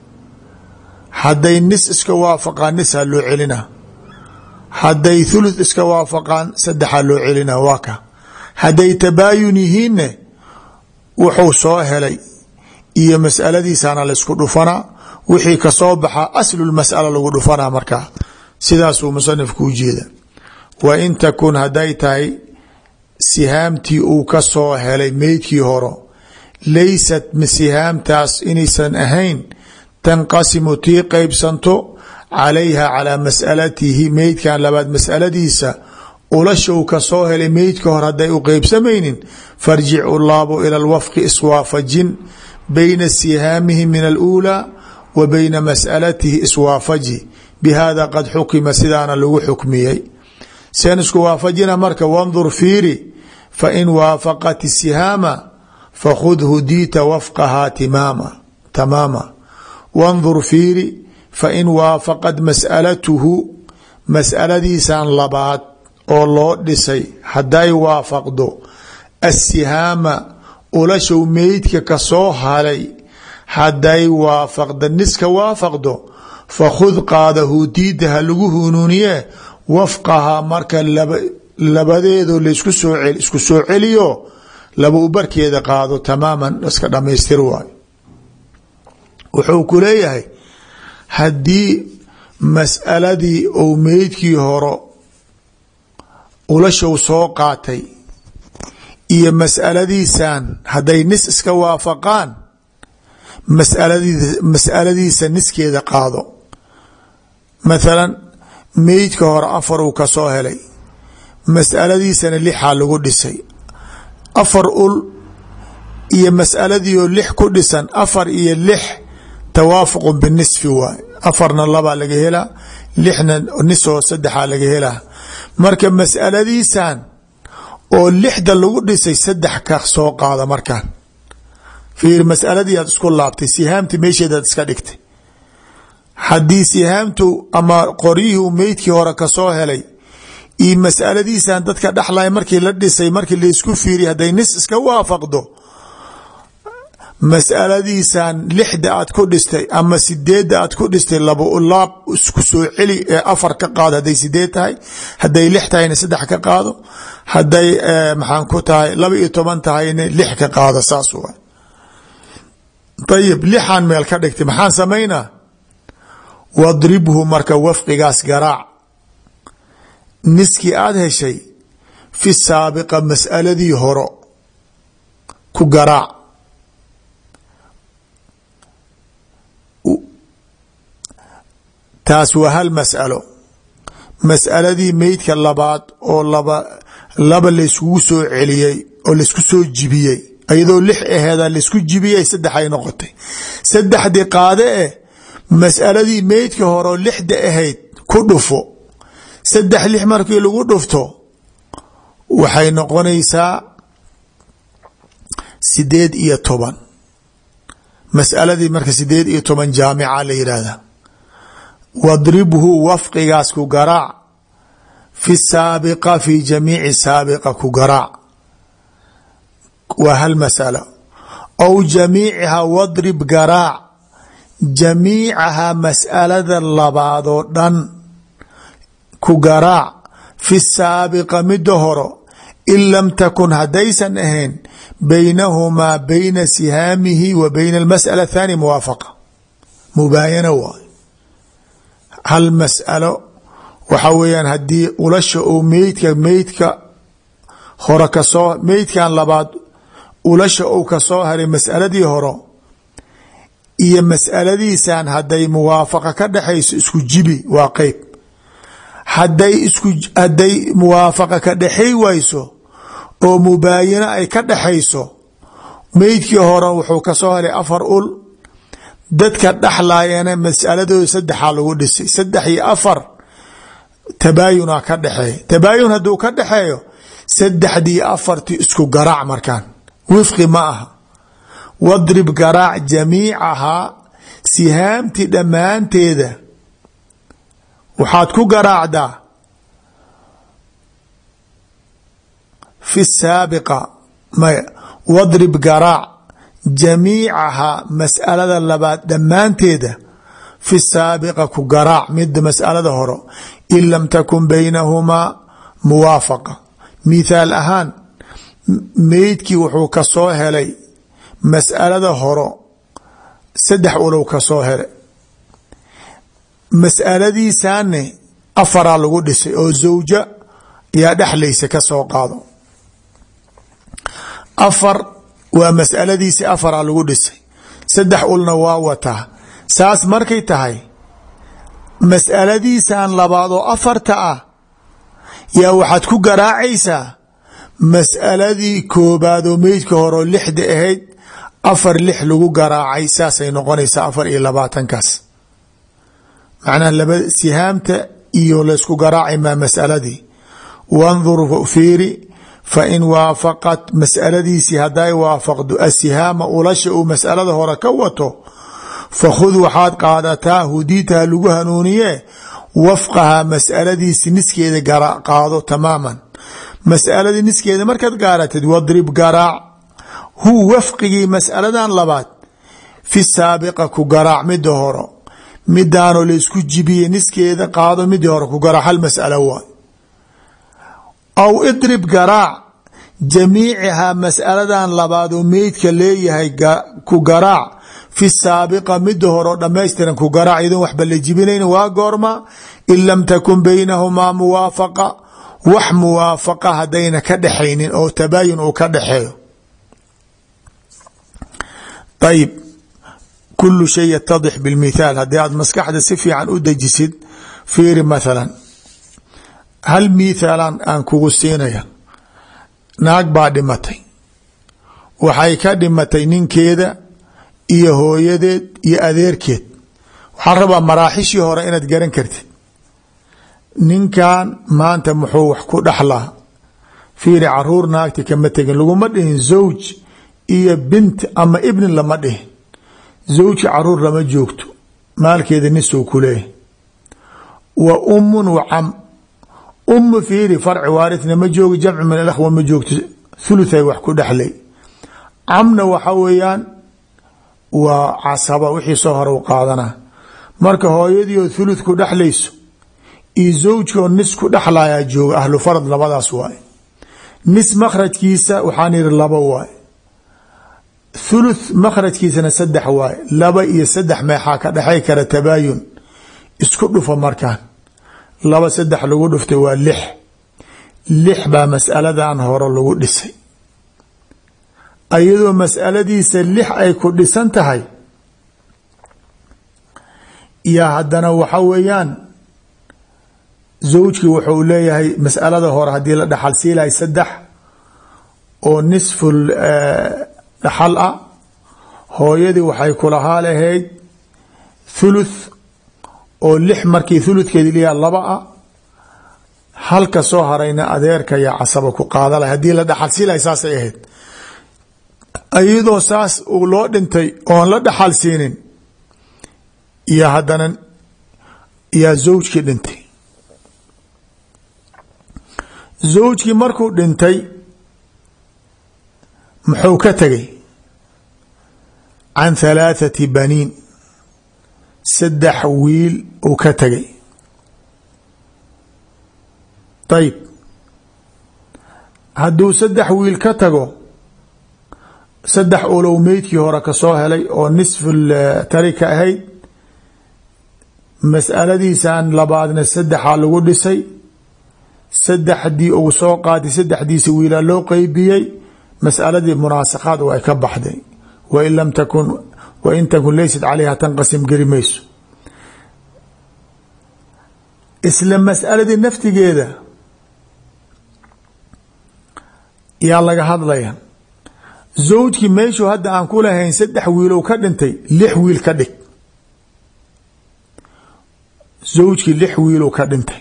hadday nis iska waafaqaan nishaa loo celina hadday thuluth iska waafaqaan saddexaa loo celina waa ka hadday tabaayun yihiinne wuxuu soo helay iyo mas'aladiisana laysku dhufanaa wixii kasoo baxaa aslulmas'ala lagu dhufanaa markaa sidaasuu musanifku u jeeda wa in takun hadday tahay sihaamtii uu ka soo helay meydkii horo laysat sihaamtaas inaysan ahayn tanqasimu tii qeybsanto calayha calaa mas'alatihi meydkan labaad mas'aladiisa ulasha uu ka soo helay meydka hor hadday u qeybsamaynin farjic u laabo ila lwafqi iswaafajin bayna sihaamihi min aluulaa wa bayna mas'alatihi iswaafaji bihada qad xukima sidaana lagu xukmiyey seen isku waafajina marka wandur fiiri fain waafaqat isihaama fakhudhu diita wafqahaa timaama tamaama wandur fiiri fain waafaqad mas'alatuhu mas'aladiisan labaad oo loo dhisay hadday waafaqdo assihaama ulashow meydka ka soo halay hadday waafaqda niska waafaqdo fakhud qaadahu diida ha lagu hunuuniye wafqahaa marka labadeedo laysku soo isku soo celiyo laba u barkeeda qaado tamaaman iska dhamaystir waayo wuxuu ku leeyahay haddii mas'aladii ou meydkii horo ulashow soo qaatay iyo mas'aladiisan hadday nis iska waafaqaan mas'aladiisa niskeeda qaado mathalan meydka hore afar uu ka soo helay mas'aladiisana lixaa lagu dhisay afar ul iyo mas'aladii oo lix ku dhisan afar iyo lix tawaafuqu binisfi waay afarna labaa laga helaa lixna nisoo saddexaa laga helaa marka mas'aladiisan oo lixda lagu dhisay saddex ka soo qaada markaan fiir masaladii aad isku laabtay sihaamti meesheedaad iska dhigtay haddii sihaamtu ama qoryihii uu meydkii hore kasoo helay iyo masaladiisan dadka dhexlay markii la dhisay markii laisku fiiriy hadday nis iska waafaqdo masaladiisan lixda aad ku dhistay ama sideedda aad ku dhistay laba ulaab isku soo celi ee afar ka qaado hadday sideed tahay hadday lix tahayna saddex ka qaado hadday maxaan ku tahay laba iyo toban tahayna lix ka qaado saas wa ayib lixaan meel ka dhigtay maxaan samaynaa wadribhu marka wafqigaas garaac niskii aada heshay fi saabiqa mas'aladii horo ku garaac taas waa hal mas'alo mas'aladii meydka labaad oo laba laba layskugu soo celiyey oo laysku soo jibiyey iyadoo lix aheeda laysku jibiyey saddex ay noqotay saddexdii qaade eh mas'aladii meydka horeo lixda ahayd ku dhufo saddex lix markii lagu dhufto waxay noqonaysaa sideed iyo toban mas'aladii marka sideed iyo toban jaamica la yidhaahda wadribhu wafqigaas ku garaac fi saabiqa fi jamiici saabiqa ku garaac waa hal masalo aw jamiiciha wadrib garaac jamiicaha mas'alada labaadoo dhan ku garaac fi saabiqa mida horo in lam takun haddaysan ahayn baynahumaa bayna sihaamihi wa bayna almas'ala athani muwaafaqa mubaayana waay hal mas'alo waxa weeyaan haddii ulasha uu meydka meydka hore kasoo meydkan labaad ulasha uu kasoo haray mas'aladii horo iyo mas'aladiisan hadday muwaafaqa ka dhexayso isku jibi waa qeyb haday isku hadday muwaafaqa ka dhexay wayso oo mubaayino ay ka dhexayso meydkii hore wuxuu kasoo helay afar ul dadka dhexlaayana masaladooda saddexaa lagu dhisay saddex iyo afar tabaayuna ka dhexeeya tabaayun hadduu ka dhexeeyo saddexdii afartii isku garaac markaan wifqi ma aha wadrib garaac jamiicahaa sihaamtii dhammaanteeda waxaad ku garaacdaa fi saabiqa maya wadrib garaac jamiicahaa mas'alada labaad dhammaanteeda fi saabiqa ku garaac mida mas'alada horo in lam takun baynahumaa muwaafaqa mithaal ahaan meydkii wuxuu kasoo helay mas'alada horo saddex ulow kasoo helay mas'aladiisaane afaraa lagu dhisay oo zawja yaa dhexlaysa ka soo qaado afar waa mas'aladiisi afaraa lagu dhisay saddex ulna waa wataa saas markay tahay mas'aladiisan labaad oo afarta ah yaa waxaad ku garaacaysaa mas'aladii koobaad oo meydka horeo lixda ahayd afar lix lagu garaacay saasay noqonaysaa afar iyo labaatankaas macnaha laba sihaamta iyo laysku garaacay maa mas'aladii wandur fiiri fain waafaqat mas'aladiisii hadday waafaqdo asihaama ulasha uu mas'alada hore ka wato fakhud waxaad qaadataa hudiitaha lagu hanuuniye wafqahaa mas'aladiisi niskeeda qaado tamaaman mas'aladii niskeeda markaad gaaratid wadrib garaac hu wafqigii mas'aladan labaad fi saabiqa ku garaac mida horo midaanoo laysku jibiye niskeeda qaado midii hore ku garaac hal mas'alo waay aw idrib garaac jamiicihaa mas'aladan labaad oo meydka leeyahay ku garaac fi saabiqa mida hore oo dhammaystiran ku garaac idan waxba la jibinayn waa goorma in lam takun baynahumaa muwaafaqa wax muwaafaqa haddayna ka dhexaynin oo tabaayun uu ka dhexeeyo ayib kulu shay yatadix bilmithaal haddii aad maskaxda si fiican u dejisid fiiri mathalan hal mithaalan aan kugu siinaya naag baa dhimatay waxay ka dhimatay ninkeeda iyo hooyadeed iyo adeerkeed waxaan rabaa maraaxishii hore inaad garan kartid ninkan maanta muxuu wax ku dhaxlaa fiiri caruur naagti kama tegin laguma dhihin zawj iyo bint ama ibnin lama dhihin zawji caruur lama joogto maalkeeda nisuu ku leeyahy wa ummun wa cam ummu fiiri farci waarithna ma joogi jamcu min alakhwa ma joogto thuluthay wax ku dhexlay camna waxa weeyaan waa casaba wixii soo hore u qaadanaa marka hooyadii oo thuluth ku dhexlayso iyo zawjkoo nis ku dhexlayaa jooga ahlu farad labadaas waaye nis makhrajkiisa waxaan yihi laba waaye thuluth makhrajkiisana saddex waaye laba iyo saddex meexaa ka dhexay kara tabaayun isku dhufa markaan laba saddex lagu dhuftay waa lix lix baa mas'aladan hore lagu dhisay ayadoo mas'aladiisa lix ay ku dhisan tahay yaa haddana waxa weeyaan zawjkii wuxuu leeyahay mas'alada hore haddii la dhaxal siilahay saddex oo nisful dhaxal ah hooyadii waxay kulahaa lahayd thuluth oo lix markii thuluthkeedi liyaa laba a halka soo harayna adeerka yaa casaba ku qaada lahay haddii la dhaxalsiilay saasay ahayd iyadoo saas uu loo dhintay oon la dhaxal siinin iyo haddana yaa zawjkii dhintay zawjkii markuu dhintay muxuu ka tegay can halaathati baniin saddex wiil uu ka tegay ayib hadduu saddex wiil ka tago saddex olow meydkii hore kasoo helay oo nisful tarika ahayd mas'aladiisan labaadna saddexaa lagu dhisay saddexdii uu soo qaatay saddexdiisa wiilaa loo qeybiyey mas'aladii munaasakhaad way ka baxday wain lam takun wain takun laysat calayha tanqasim geli mayso isla mas'aladii naftigeeda yaa laga hadlaya zawjkii meeshuu hadda aan ku lahayn saddex wiilow ka dhintay lix wiil ka dhig zawjkii lix wiilow ka dhintay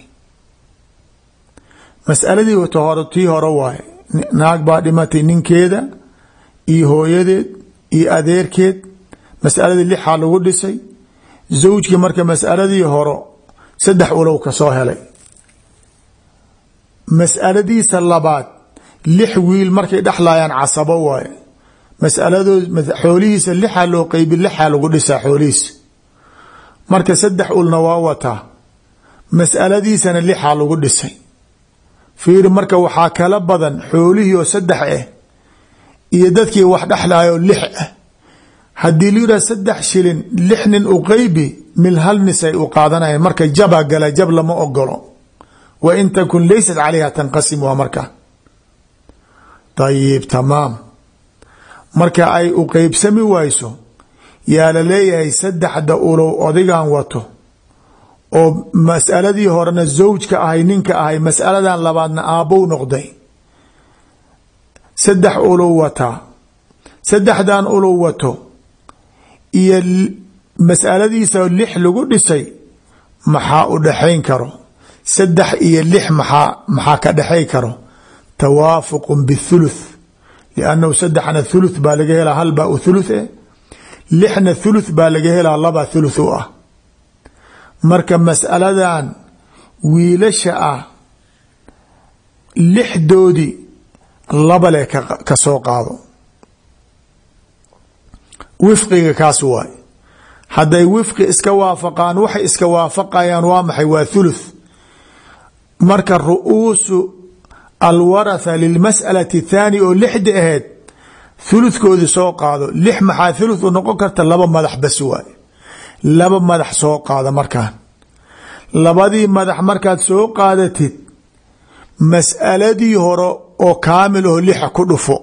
mas'aladii t hore tii hore waaye naag baa dhimatay ninkeeda iyo hooyadeed iyo adeerkeed mas'aladii lixaa lagu dhisay zawjkii marka mas'aladii horo saddex ulow ka soo helay mas'aladiisa labaad lix wiil markay dhexlayaan casabo waaye masaladood xoolihiisa lixaa loo qeybi lixaa lagu dhisaa xoolihiisa marka saddex ulna waa wataa mas'aladiisana lixaa lagu dhisay fiiri marka waxaa kala badan xoolihii oo saddex ah iyo dadkii wax dhexlaayoo lix ah haddii la yidhah saddex shilin lix nin u qeybi mil hal nis ay u qaadanayeen marka jaba gala jab lama ogolo wa in takun laysat calayha tanqasim waa markaa ayib tamaam marka ay u qeybsami wayso yaa la leeyahay saddexda ulow odigan wato oo mas'aladii horena zawjka ahay ninka ahay mas'aladan labaadna aabbow noqday saddex ulow wataa saddexdan ulow wato iyo mas'aladiisa lix lagu dhisay maxaa u dhexayn karo saddex iyo lix maxaa maxaa ka dhexay karo twaafuq bthuluth liannahu saddexna thuluth baa laga helaa hal baa u thuluth eh lixna thuluth baa laga helaa laba thuluth u ah marka mas'aladan wiilasha ah lixdoodii laba leh ka soo qaado wifqiga kaas waay hadday wifqi iska waafaqaan waxay iska waafaqayaan waa maxay waa thuluth marka ru'uusu alwaratha lilmas'alati thaani oo lixda aheyd thuluthkoodii soo qaado lix maxaa thuluth u noqon karta laba madax bas waay laba madax soo qaada markaan labadii madax markaad soo qaadatid mas'aladii hore oo kaamil oo lixa ku dhufo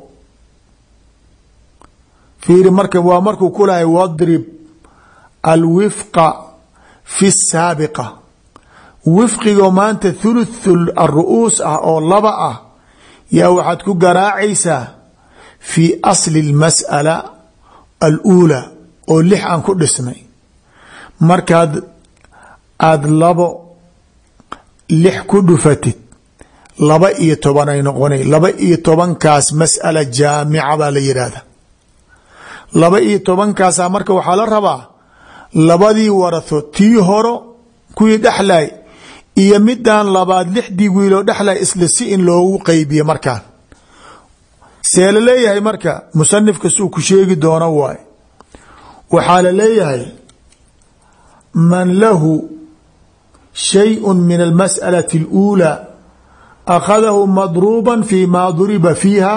fiiri marka waa markuu ku lahay wadrib alwifqa fi saabiqa wifqigoo maanta thuluth aru'uus ah oo laba ah yaa waxaad ku garaacaysaa fii asli اlmas'ala aluulaa oo lix aan ku dhisnay markaad aada labo lix ku dhufatid laba iyo tobanay noqonay laba iyo tobankaas mas'ala jaamica baa la yidhaahda laba iyo tobankaasaa marka waxaa la rabaa labadii waratho tii horo kuwii dhexlay iyo midaan labaad lixdii wiiloo dhexlay isla si in loogu qeybiyo markaan see la leeyahay marka musanifka suu ku sheegi doono waay waxaa la leeyahay man lahu shayء min almasأalaة اlأuulى akhadahu madruuba fi ma duriba fiiha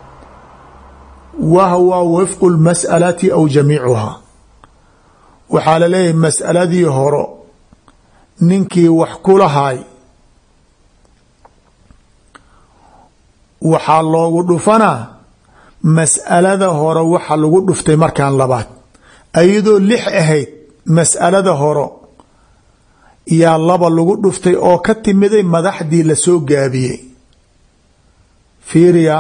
wa hwa wifqu اlmasأalaةi aw jamiicuha waxaa la leeyahay mas'aladii horo ninkii wax ku lahaay waxaa loogu dhufanaa mas'alada hore waxa lagu dhuftay markaan labaad ayadoo lix ahayd mas'alada horo yaa laba lagu dhuftay oo ka timiday madaxdii lasoo gaabiyey fiiriya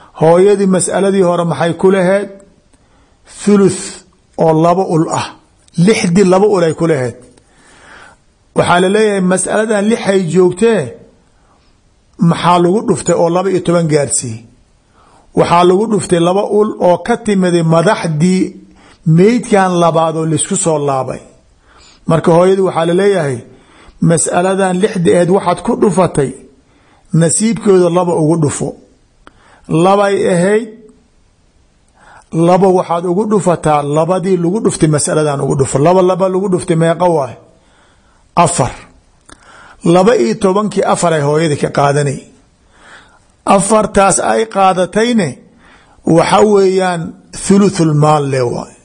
hooyadii mas'aladii hore maxay ku lahayd thuluth oo laba ul ah lixdii laba ulay ku laheyd waxaa la leeyahay masaladan lixay joogtee maxaa lagu dhuftay oo laba iyo toban gaarsiiye waxaa lagu dhuftay laba ul oo ka timiday madaxdii meydkan labaad oo laysku soo laabay marka hooyadii waxaa la leeyahay masaladan lixda aheed waxaad ku dhufatay nasiibkooda laba ugu dhufo labay ahayd laba waxaad ugu dhufataa labadii lagu dhuftay masaladan ugu dhufo laba laba lagu dhuftay meeqa waay afar laba iyo tobankii afar ay hooyadii ka qaadanay afartaas ay qaadatayne waxa weeyaan thuluthul maal le waay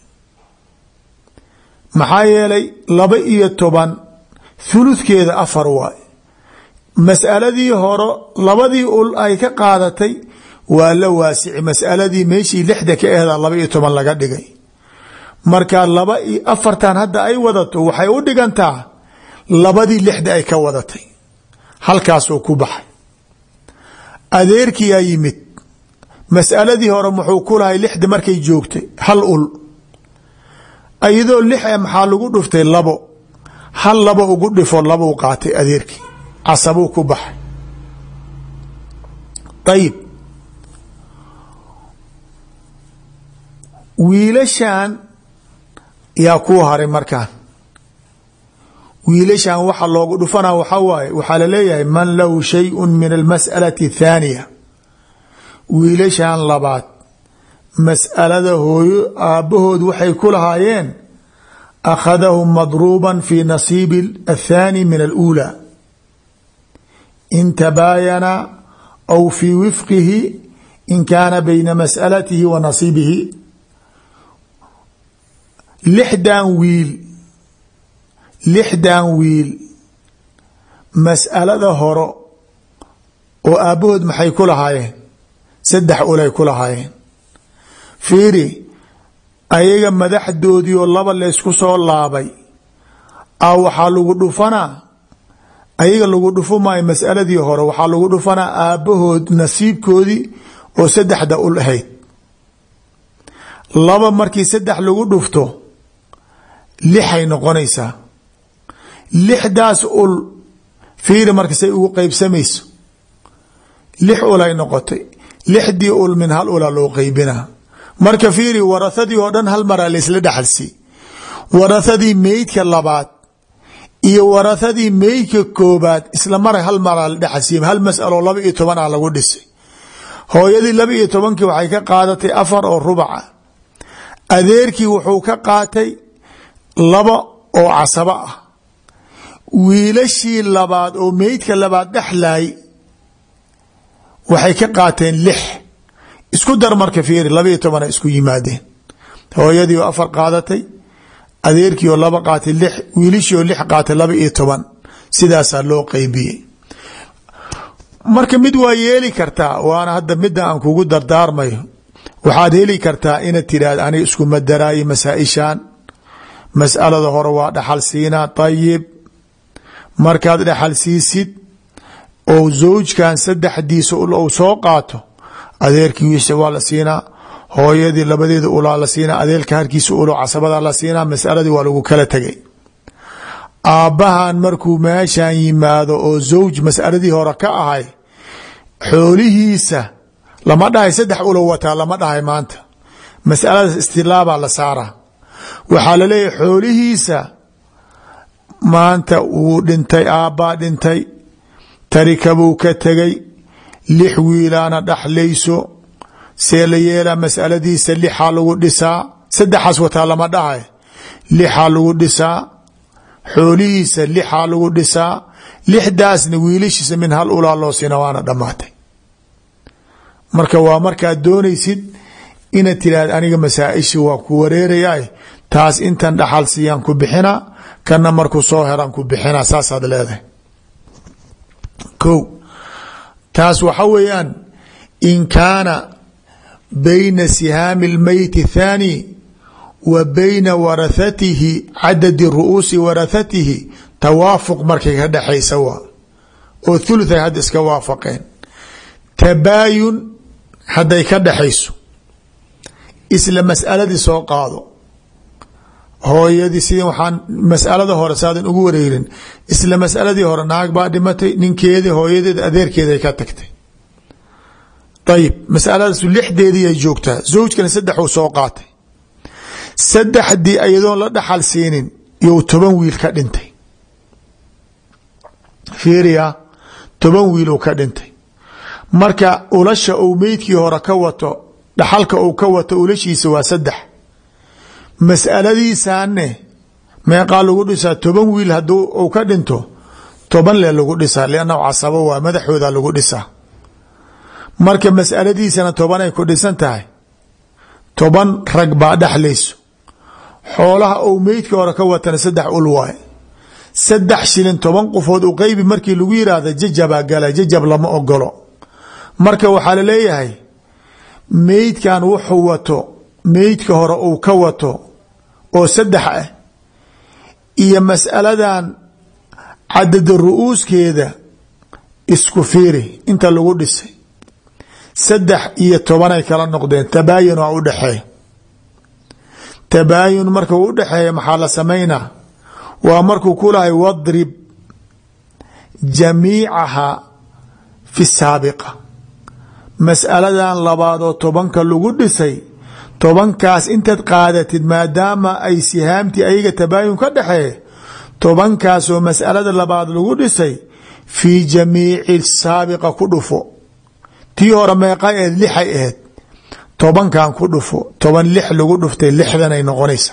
maxaa yeelay laba iyo toban thuluthkeeda afar waay mas'aladii horo labadii ul ay ka qaadatay waa la waasici mas'aladii meeshii lixda ka ahda laba iyo toban laga dhigay marka laba iyo afartan hadda ay wadato waxay u dhigantaa labadii lixda ay ka wadatay halkaasuu ku baxay adeerkiyaa yimid mas'aladii hore muxuu ku lahay lixda markay joogtay hal ul iyadoo lix e maxaa lagu dhuftay labo hal laba ugu dhifo labuu qaatay adeerkii casabuu ku baxay ayib wiilashan yaa kuu haray markaan wiilashan waxa loogu dhufana waxaa waaye waxaa laleeyahay man lahu shayءu min almas'alati الthaaniya wiilashan labaad mas'alada hooyo aabbahood waxay ku lahaayeen akhadahu madruuba fi nasiibi الthaani min alأulى in tabaayana aw fi wifqihi in kaana bayna mas'alatihi wa nasiibihi lixdan wiil lixdan wiil mas'alada horo oo aabbahood maxay ku lahaayeen saddex ulay ku lahaayeen fiiri ayaga madaxdoodii oo laba laysku soo laabay a waxaa lagu dhufanaa ayaga lagu dhufu maayo mas'aladii hore waxaa lagu dhufanaa aabbahood nasiibkoodii oo saddexda ul ahayd laba markii saddex lagu dhufto lixay noqonaysaa lixdaas ul fiiri marka say ugu qeybsamayso lix ulay noqotay lixdii ul min hal ula loo qeybinaa marka fiiri warahadii oo dhan hal maraa laysla dhexalsii warahadii meydka labaad iyo warahadii meydka koobaad isla mara hal maraa la dhexalsiiy hal mas'alo laba iyo toban ah lagu dhisay hooyadii laba iyo tobankii waxay ka qaadatay afar oo rubaca adeerkii wuxuu ka qaatay laba oo casabo ah wiilashii labaad oo meydka labaad dhexlaay waxay ka qaateen lix isku dar marka fiiri laba iyo toban ay isku yimaadeen hooyadii oo afar qaadatay adeerkii oo laba qaatay lix wiilashii oo lix qaatay laba iyo toban sidaasaa loo qeybiyey marka mid waa yeeli kartaa waana hadda midda aan kugu dardaarmayo waxaad heli kartaa inaad tiraahda aniga iskuma daraayo masaa-ishan mas'alada hore waa dhaxal siinaa ayib markaad dhaxal siisid oo zawjkan saddexdiisa u soo qaato adeerkiisa waa la siinaa hooyadii labadeeda ulaa la siinaa adeerka harkiisa ulo casabada la siinaa masaladii waa lagu kala tegay aabbahan markuu meeshan yimaado oo zawj masaladii hore ka ahay xoolihiisa lama dhahay saddex ulo wataa lama dhahay maanta masaladaas istilaabaa la saaraa waxaa laleeyahay xoolihiisa maanta wuu dhintay aabbaa dhintay tarikabuu ka tegay lix wiilaana dhaxlayso see la yeelaa masaladiisa lixaa lagu dhisaa saddexaas wataa lama dhahay lixaa lagu dhisaa xoolihiisa lixaa lagu dhisaa lixdaasna wiilashiisa min hal ulaa loo siina waana dhammaatay marka waa markaad doonaysid inaad tiraahda aniga masaa-isha waa ku wareerayaa taas intan dhaxal siiyaan ku bixina kana markuu soo heran ku bixina saasaad leedahay ko taas waxa weeyaan in kaana bayna sihaami اlmeyti thaani wa bayna warathatihi cadadi ru'uusi warathatihi tawaafuq markay ka dhexaysa waa oo thuluth ay hadda iska waafaqeen tabaayun hadday ka dhexayso isla mas'aladii soo qaado hooyadii sidii waxaan masalada hore saadan ugu wareerin isla masaladii hore naag baa dhimatay ninkeedii hooyadeed adeerkeeday ka tagtay ayib masaladaas lixdeedii ay joogtaa zawjkana saddexuu soo qaatay saddexdii iyadoon la dhaxal siinin you toban wiil ka dhintay fiiriya toban wiiluu ka dhintay marka ulasha uu meydkii hore ka wato dhaxalka uu ka wato ulashiisa waa saddex mas'aladiisaane meeqaa lagu dhisaa toban wiil haduu uu ka dhinto toban le lagu dhisaa liannahu casabo waa madaxooda lagu dhisaa marka mas'aladiisana tobanay ku dhisan tahay toban rag baa dhexlayso xoolaha uu meydka hore ka watana saddex ul waay saddex shilin toban qofood u qeybi markii lagu yiraahda jajabaa gala jajab lama ogolo marka waxaa la leeyahay meydkan wuxuu wato meydka hore uu ka wato oo saddex ah iyo mas'aladan cadada ru'uuskeeda isku fiiri inta lagu dhisay saddex iyo tobanay kala noqdeen tabaayun waa u dhexeey tabaayun marka u dhexeeya maxaa la samaynaa waa markuu ku lahay wadrib jamiicaha fi saabiqa mas'aladan labaad oo tobanka lagu dhisay tobankaas intaad qaadatid maadaama ay sihaamtii ayaga tabaayun ka dhexeeya tobankaasoo mas'alada labaad lagu dhisay fii jamiici saabiqa ku dhufo tii hore meeqay aheed lixay aheyd tobankan ku dhufo toban lix lagu dhuftay lixdanay noqonaysa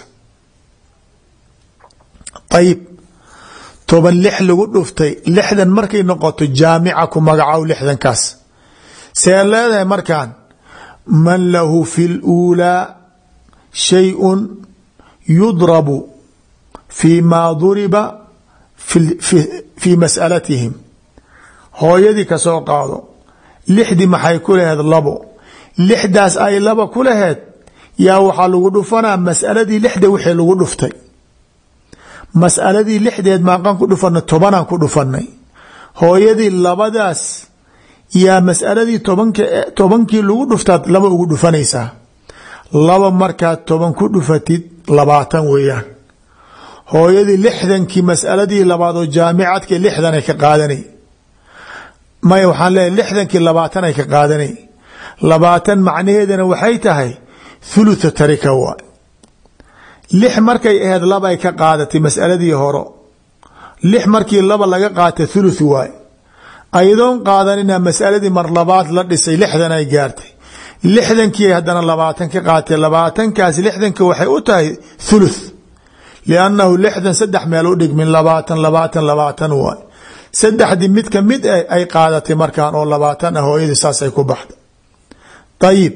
ayib toban lix lagu dhuftay lixdan markay noqoto jaamica ku magacow lixdankaas see leedahay markaan man lahu fi اluulaa shayءu yudrabu fi ma duriba fii mas'alatihim hooyadii ka soo qaado lixdii maxay ku laheed labo lixdaas ay laba ku laheed yaa waxaa lagu dhufanaa mas'aladii lixda wixii lagu dhuftay mas'aladii lixdeed maaqan ku dhufanay tobanaan ku dhufanay hooyadii labadaas yaa mas'aladii tobank tobankii lagu dhuftaad laba ugu dhufanaysaa laba markaad toban ku dhufatid labaatan weeyaan hooyadii lixdankii mas'aladii labaad oo jaamicadka lixdanay ka qaadanay maya waxaan leeyahy lixdankii labaatan ay ka qaadanay labaatan macnaheedana waxay tahay thulutha tarika waay lix markay aheyd labay ka qaadatay mas'aladii horo lix markii laba laga qaata thuluth waay ayadoon qaadanina mas'aladii mar labaad la dhisay lixdan ay gaartay lixdankii haddana labaatan ka qaatay labaatankaas lixdanka waxay u tahay thuluth liannahu lixdan saddex meel u dhigmin labaatan labaatan labaatan waay saddexdii mid ka mid ah ay qaadatay markaan oo labaatan ah hooyadii saasay ku baxday ayib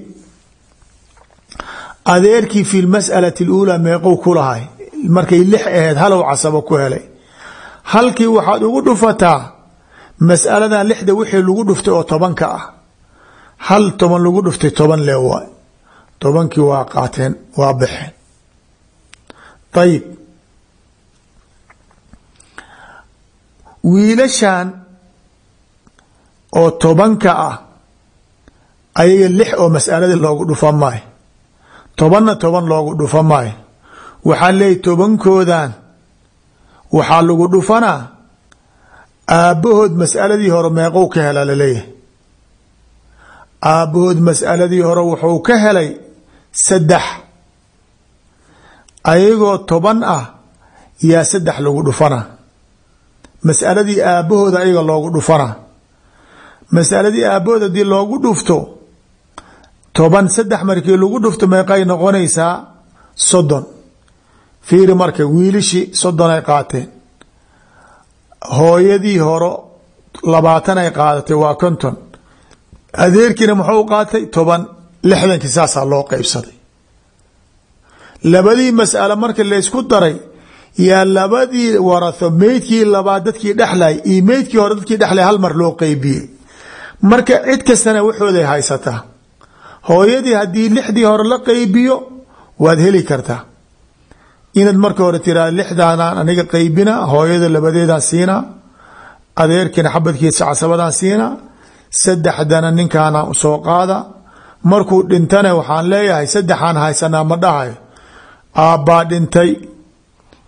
adeerkii fi lmas'alati اluulaa meequu ku lahay markay lix aheyd halow casabo ku helay halkii waxaad ugu dhufataa mas'aladan lixda wixii lagu dhuftay oo tobanka ah hal toban lagu dhuftay toban le waay tobankii waa qaateen waa baxeen ayib wiilashan oo tobanka ah ayaga lix oo mas'aladii loogu dhufa maayo tobanna toban loogu dhufa maayo waxaa leeyahy tobankoodan waxaa lagu dhufanaa aabbahood mas'aladii hore meeqou ka hela laleeyahay aabbahood mas'aladii hore wuxuu ka helay saddex ayagoo toban ah yaa saddex lagu dhufanaa mas'aladii aabbahooda ayaga loogu dhufanaa mas'aladii aabbahood haddii loogu dhufto toban saddex markii lagu dhufto meeqay noqonaysaa soddon fiiri marka wiilishii soddon ay qaateen hooyadii horo labaatan ay qaadatay waa konton adeerkiina muxuu qaatay toban lixdankii saasaa loo qeybsaday labadii mas'alo marka laysku daray yaa labadii waratho meydkii labaad dadkii dhexlay iyo meydkii hore dadkii dhexlay hal mar loo qeybiyey marka cid kastana waxooday haysataa hooyadii haddii lixdii hore la qeybiyo waad heli kartaa inaad marka hore tiraada lixdaanaan aniga qeybina hooyada labadeedaan siinaa adeerkiina xabadkiisa casabadaan siinaa saddexdana ninkaana soo qaada markuu dhintana waxaan leeyahay saddexaan haysanaa ma dhahayo aabbaa dhintay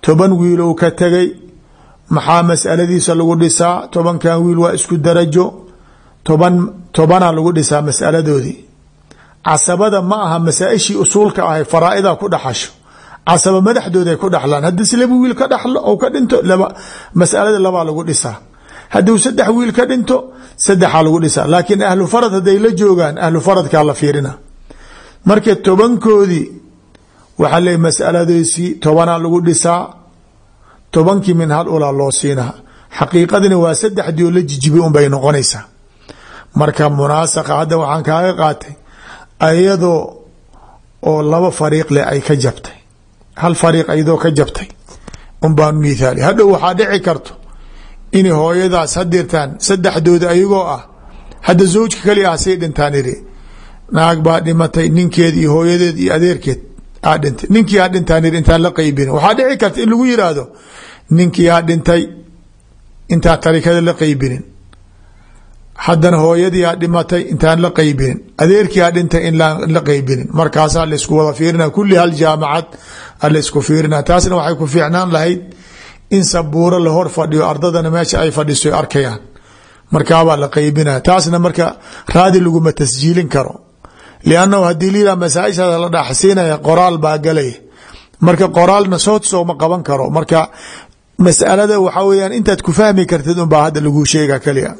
toban wiilow ka tegay maxaa masaladiisa lagu dhisaa tobankan wiil waa isku darajo toban tobanaa lagu dhisaa masaladoodii casabada ma aha masaaishii usuulka ahay faraaida ku dhaxasho casaba madaxdooda ay ku dhaxlaan haddii laba wiil ka dhaxlo ou ka dhinto laba masalada labaa lagu dhisaa hadduu saddex wiil ka dhinto saddexaa lagu dhisaa laakiin ahlu farad hadday la joogaan ahlu faradkaa la fiirina marka tobankoodii waxaa leey masaladoysii tobanaa lagu dhisaa tobankii min hal ulaa loo siinaa xaqiiqadina waa saddexdii oo la jijibi unbay noqonaysaa marka munaasaqa hadda waxaan kaaga qaatay ayadoo oo laba fariiq leh ay ka jabtay hal fariiq ayadoo ka jabtay unbaan mithaali hadhow waxaa dhici karto in hooyadaas hadirtaan saddexdooda ayagoo ah hadda zawjka kali ah say dhintaan iri naag baa dhimatay ninkeed iyo hooyadeed iyo adeerkeed aa dhintay ninkii aa dhintaan iri intaan la qaybin waxaa dhici karta in lagu yiraahdo ninkii aa dhintay intaan tarikada la qaybinin haddana hooyadii aa dhimatay intaan la qaybinin adeerkii aa dhintay in la qaybinin markaasaa laysku wada fiirina kulli hal jaamacad alaysku fiirina taasna waxay ku fiicnaan lahayd in sabuuro la hor fadhiyo ardadana meesha ay fadhiso arkayaan markaabaa la qaybinaya taasna marka raadi laguma tasjiilin karo liannahu haddii liiraa masaaishaada la dhaxsiinaya qoraal baa galaya marka qoraalna sood sooma qaban karo marka masalada waxaa weyaan intaad ku fahmi kartid unbaa hadda laguu sheega kaliya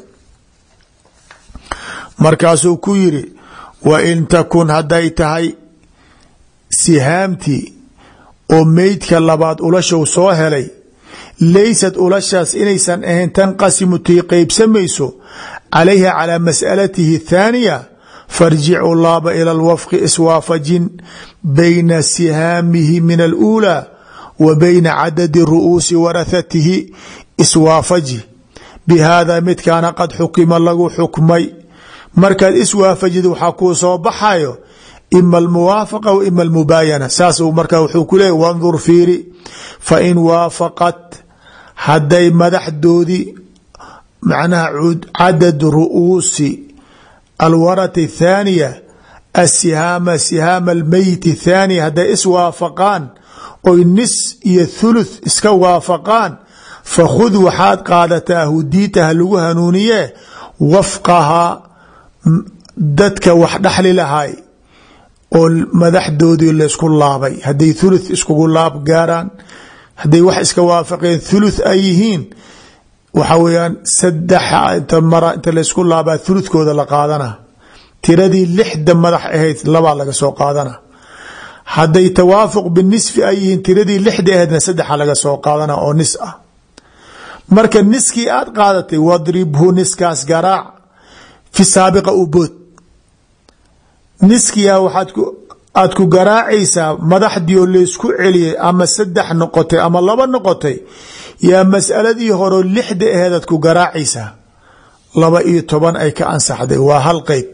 markaasuu ku yiri wa in takun hadday tahay sihaamtii oo meydka labaad ulashow soo helay laysat ulashaas inaysan ahayn tanqasimu tii qeybsamayso calayha calaa mas'alatihi thaaniya farjicu laaba ila lwafqi iswaafajin bayna sihaamihi min aluulaa wa bayna cadadi ru'uusi warahatihi iswaafaji bihaadaa midkaana qad xukima lagu xukmay markaad iswaafajid waxaa kuu soo baxayo ima almuwaafaqa wa ima almubaayana saas markaa wuxuu ku leeyay wandur fiiri fa in waafaqat hadday madaxdoodii macnaha cadad ru'uusi alwarati thaaniya asihaama sihaama almeyti thaaniya hadday iswaafaqaan oy nis iyo thuluth iska waafaqaan fakhud waxaad qaadataa hudiitaha lagu hanuuniye wafqahaa dadka wax dhaxli lahay oo madaxdoodii laysku laabay hadday thuluth iskugu laab gaaraan hadday wax iska waafaqeen thuluth ay yihiin waxa weeyaan saddexa inta mara inta laysku laabaa thuluthkooda la qaadana tiradii lixda madax ahayd labaa laga soo qaadana hadday tawaafuq binisfi ay yihiin tiradii lixda ahaydna saddexa laga soo qaadana oo nis ah marka niskii aad qaadatay wadribhu niskaas garaac fi saabiqa u bood niskiyaa waxaad ku aad ku garaacaysaa madaxdii oo laysku celiyay ama saddex noqotay ama laba noqotay yaa mas'aladii horeo lixda aheed aad ku garaacaysaa laba iyo toban ay ka ansaxday waa hal qeyb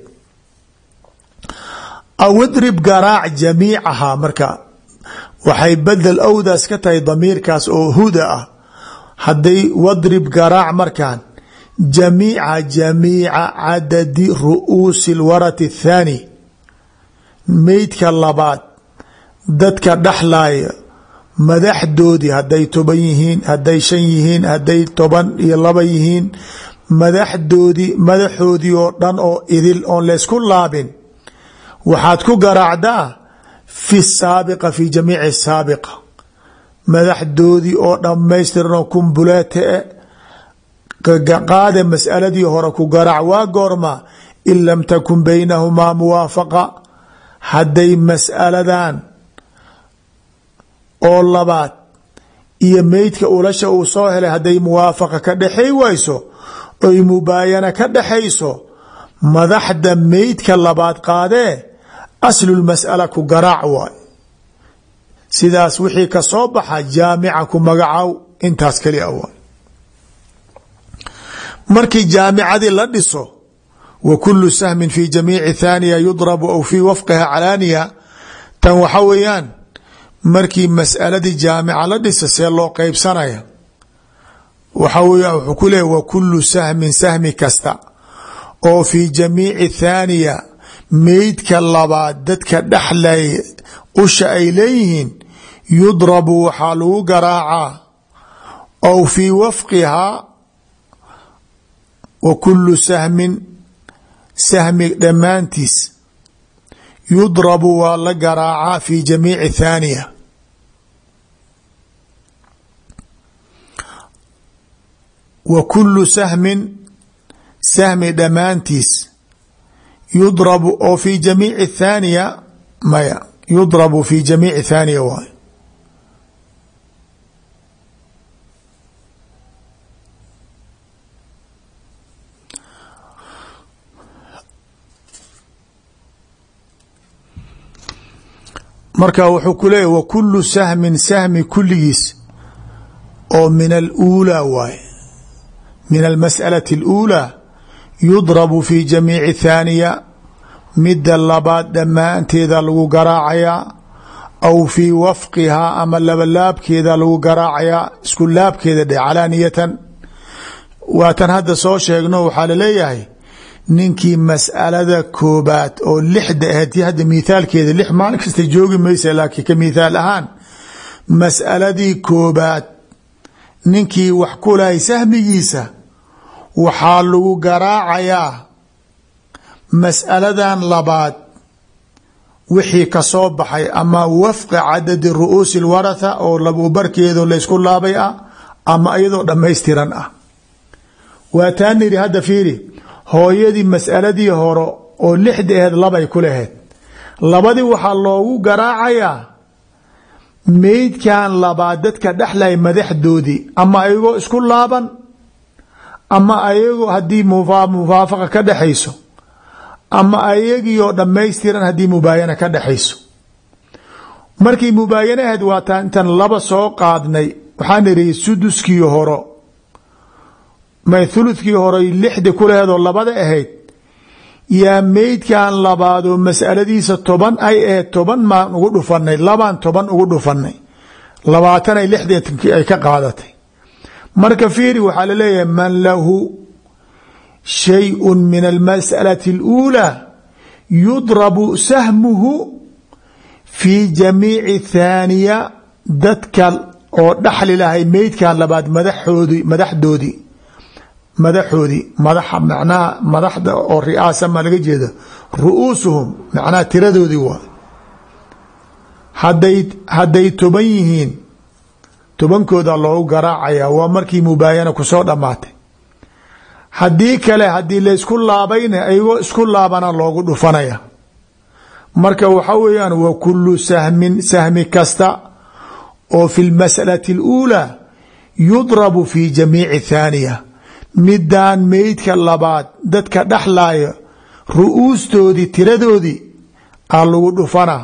aw idrib garaac jamiicahaa marka waxay badel owdaas ka tahay damiirkaas oo huda ah hadday wadrib garaac markaan jamiica jamiica cadadi ru'uusi lwarati athaani meydka labaad dadka dhaxlaya madaxdoodii hadday toban yihiin hadday shan yihiin hadday toban iyo laba yihiin madaxdoodii madaxoodii oo dhan oo idil oon laysku laabin waxaad ku garaacdaa fi saabiqa fi jamiici saabiqa madaxdoodii oo dhammaystiran oo kumbuleete e qaade mas'aladii hore ku garaac waa goorma in lam takun baynahumaa muwaafaqa hadday mas'aladan oo labaad iyo meydka ulasha uu soo helay hadday muwaafaqa ka dhexay wayso oy mubaayana ka dhexayso madaxda meydka labaad qaadee aslulmas'ala ku garaac waay sidaas wixii ka soo baxa jaamica ku magacow intaas keli a waay markii jaamicadii la dhiso wa kulu sahmin fi jamiici thaaniya yudrabu aw fii wafqiha calaaniya tan waxa weeyaan markii mas'aladii jaamica la dhisa see loo qeybsanaya waxa weya wuxuu ku leeya wa kulu sahmin sahmi kasta oo fii jamiici thaaniya meydka labaad dadka dhexlay usha ay leeyihiin yudrabu waxaa lagu garaacaa aw fii wafqihaa wa kulu sahmin sahmi dhammaantiis yudrabu waa la garaacaa fi jamiici thaaniya wa kulu sahmin sahmi dhammaantiis yudrabu oo fi jamiici thaaniya maya yudrabu fi jamiici thaaniya waay marka wuxuu ku leeyahy wa kulu sahmin sahmi kulligiis oo min aluulaa waaye min almas'alati اluulaa yudrabu fi jamiici thaaniya midda labaad dhammaanteeda lagu garaacayaa aw fii wafqihaa ama labalaabkeeda lagu garaacayaa isku laabkeeda dhe calaaniyatan waatan hadda soo sheegno waxaa laleeyahay ninkii mas'alada koobaad oo lixda ahayd ti hadda mithaalkeeda lix maalin kasta joogi maysa laakiin ka mithaal ahaan mas'aladii koobaad ninkii wax ku lahay sahmigiisa waxaa lagu garaacayaa mas'aladan labaad wixii kasoo baxay ama wafqa cadadi ru'uusi lwaratha oo labubarkeedo laysku laabay ah ama iyadoo dhammaystiran ah waa taa niri hadda fiiri hooyadii mas'aladii hore oo lixda aheed labay ku laheyd labadii waxaa loogu garaacayaa meydkan labaad dadka dhexlay madaxdoodii ama ayagoo isku laaban ama ayagoo haddii mufaafaqa ka dhexayso ama ayagiioo dhammaystiran haddii mubaayana ka dhexayso markii mubaayana ahayd waataa intan laba soo qaadnay waxaan ihi suduskii horo may thuludkii hore lixda ku laheed oo labada ahayd yaa meydkan labaad oo masaladiisa toban ay ahayd toban maan ugu dhufanay labaan toban ugu dhufanay labaatan ay lixdankii ay ka qaadatay marka fiiri waxaa laleeyahay man lahu shayءu min almas'alati اluulaa yudrabu sahmuhu fi jamiici thaaniya dadka oo dhaxli lahay meydkan labaad madaxoodii madaxdoodii madaxoodii madaxa macnaha madaxda oo ri'aasa ma laga jeeda ru'uusuhum macnaha tiradoodii waa haday hadday toban yihiin tobankooda loogu garaacayaa waa markii mubaayana kusoo dhammaatay haddii kale haddii laysku laabayna ayagoo isku laabana loogu dhufanaya marka waxa weeyaan wa kulu sahmin sahmi kasta oo fi lmas'alati اluulaa yudrabu fi jamiici thaaniya midaan meydka labaad dadka dhexlaaya ru'uustoodii tiradoodii aa lagu dhufanaa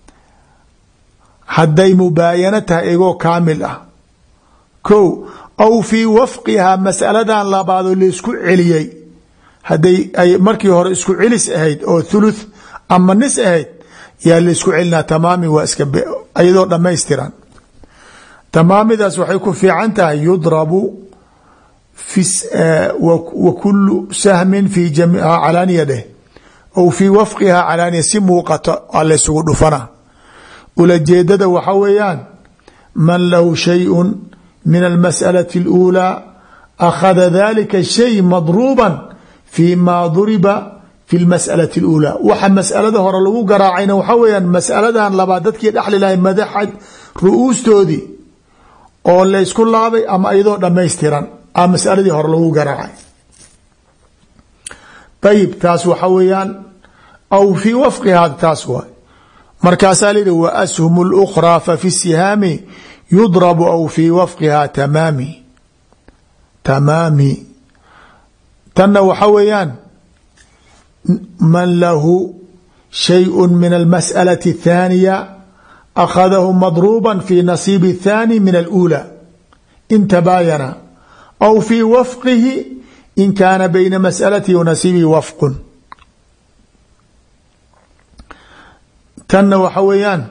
hadday mubaayano tahay igoo kaamil ah kow aw fii wafqihaa masaladan labaadoo laysku celiyey hadday ay markii hore isku celis ahayd oo thuluth ama nis ahayd yaa laysku celinaa tamaami waa iska iyadoo dhammaystiran tamaamidaas waxay ku fiican tahay yudrabu wa kulu sahmin fi calaaniya dheh aw fii wafqihaa calaaniya si muuqato a laysugu dhufana ulajeedada waxa weeyaan man lahu shayءu min almas'alaةi اlأuulىa akhada dalika shay madruuba fi ma duriba fi اlmas'alaةi اlأuulىa waxa mas'alada hore lagu garaacayna waxa weeyaan mas'aladan labaad dadkii dhexli lahay madaxa ru'uustoodii oo laysku laabay ama iyadoo dhammaystiran a masaladii hore lagu garaacay ayib taas waxa weeyaan aw fii wafqihaa taas waay markaasaa layihi wa ashum اlأkhraa fafi sihaami yudrabu aw fii wafqihaa tamaami tamaami tanna waxa weeyaan man lahu shayءu min almas'alaةi الthaaniya akhadahu madruuba fi nasiibi الthaani min alأulى in tabaayana aw fii wafqihi in kaana bayna mas'alatihi wa nasiibihi wafqun tanna waxa weeyaan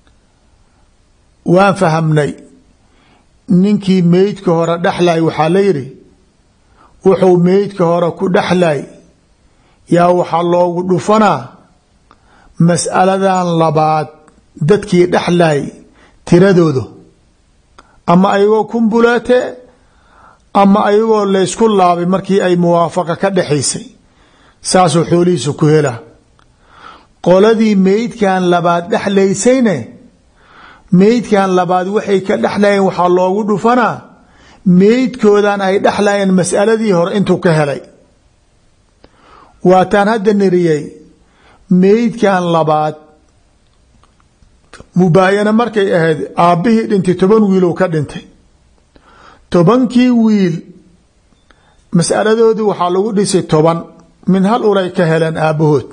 waan fahamnay ninkii meydka hore dhexlay waxaa la yidhi wuxuu meydka hore ku dhexlay yaa waxaa loogu dhufanaa mas'aladan labaad dadkii dhexlay tiradoodu ama ayagoo kumbulaate ama ayagoo laysku laabay markii ay muwaafaqa ka dhexaysay saasuu xoolihiisa ku helaa qoladii meydkan labaad dhexlaysayne meydkan labaad waxay ka dhexlayeen waxaa loogu dhufanaa meydkoodan ay dhexlayeen mas'aladii hore intuu ka helay waataan hadda niriyey meydkan labaad mubaayana markay ahayd aabbihii dhintay toban wiilow ka dhintay tobankii wiil mas'aladoodii waxaa lagu dhisay toban min hal ulay ka heleen aabbahood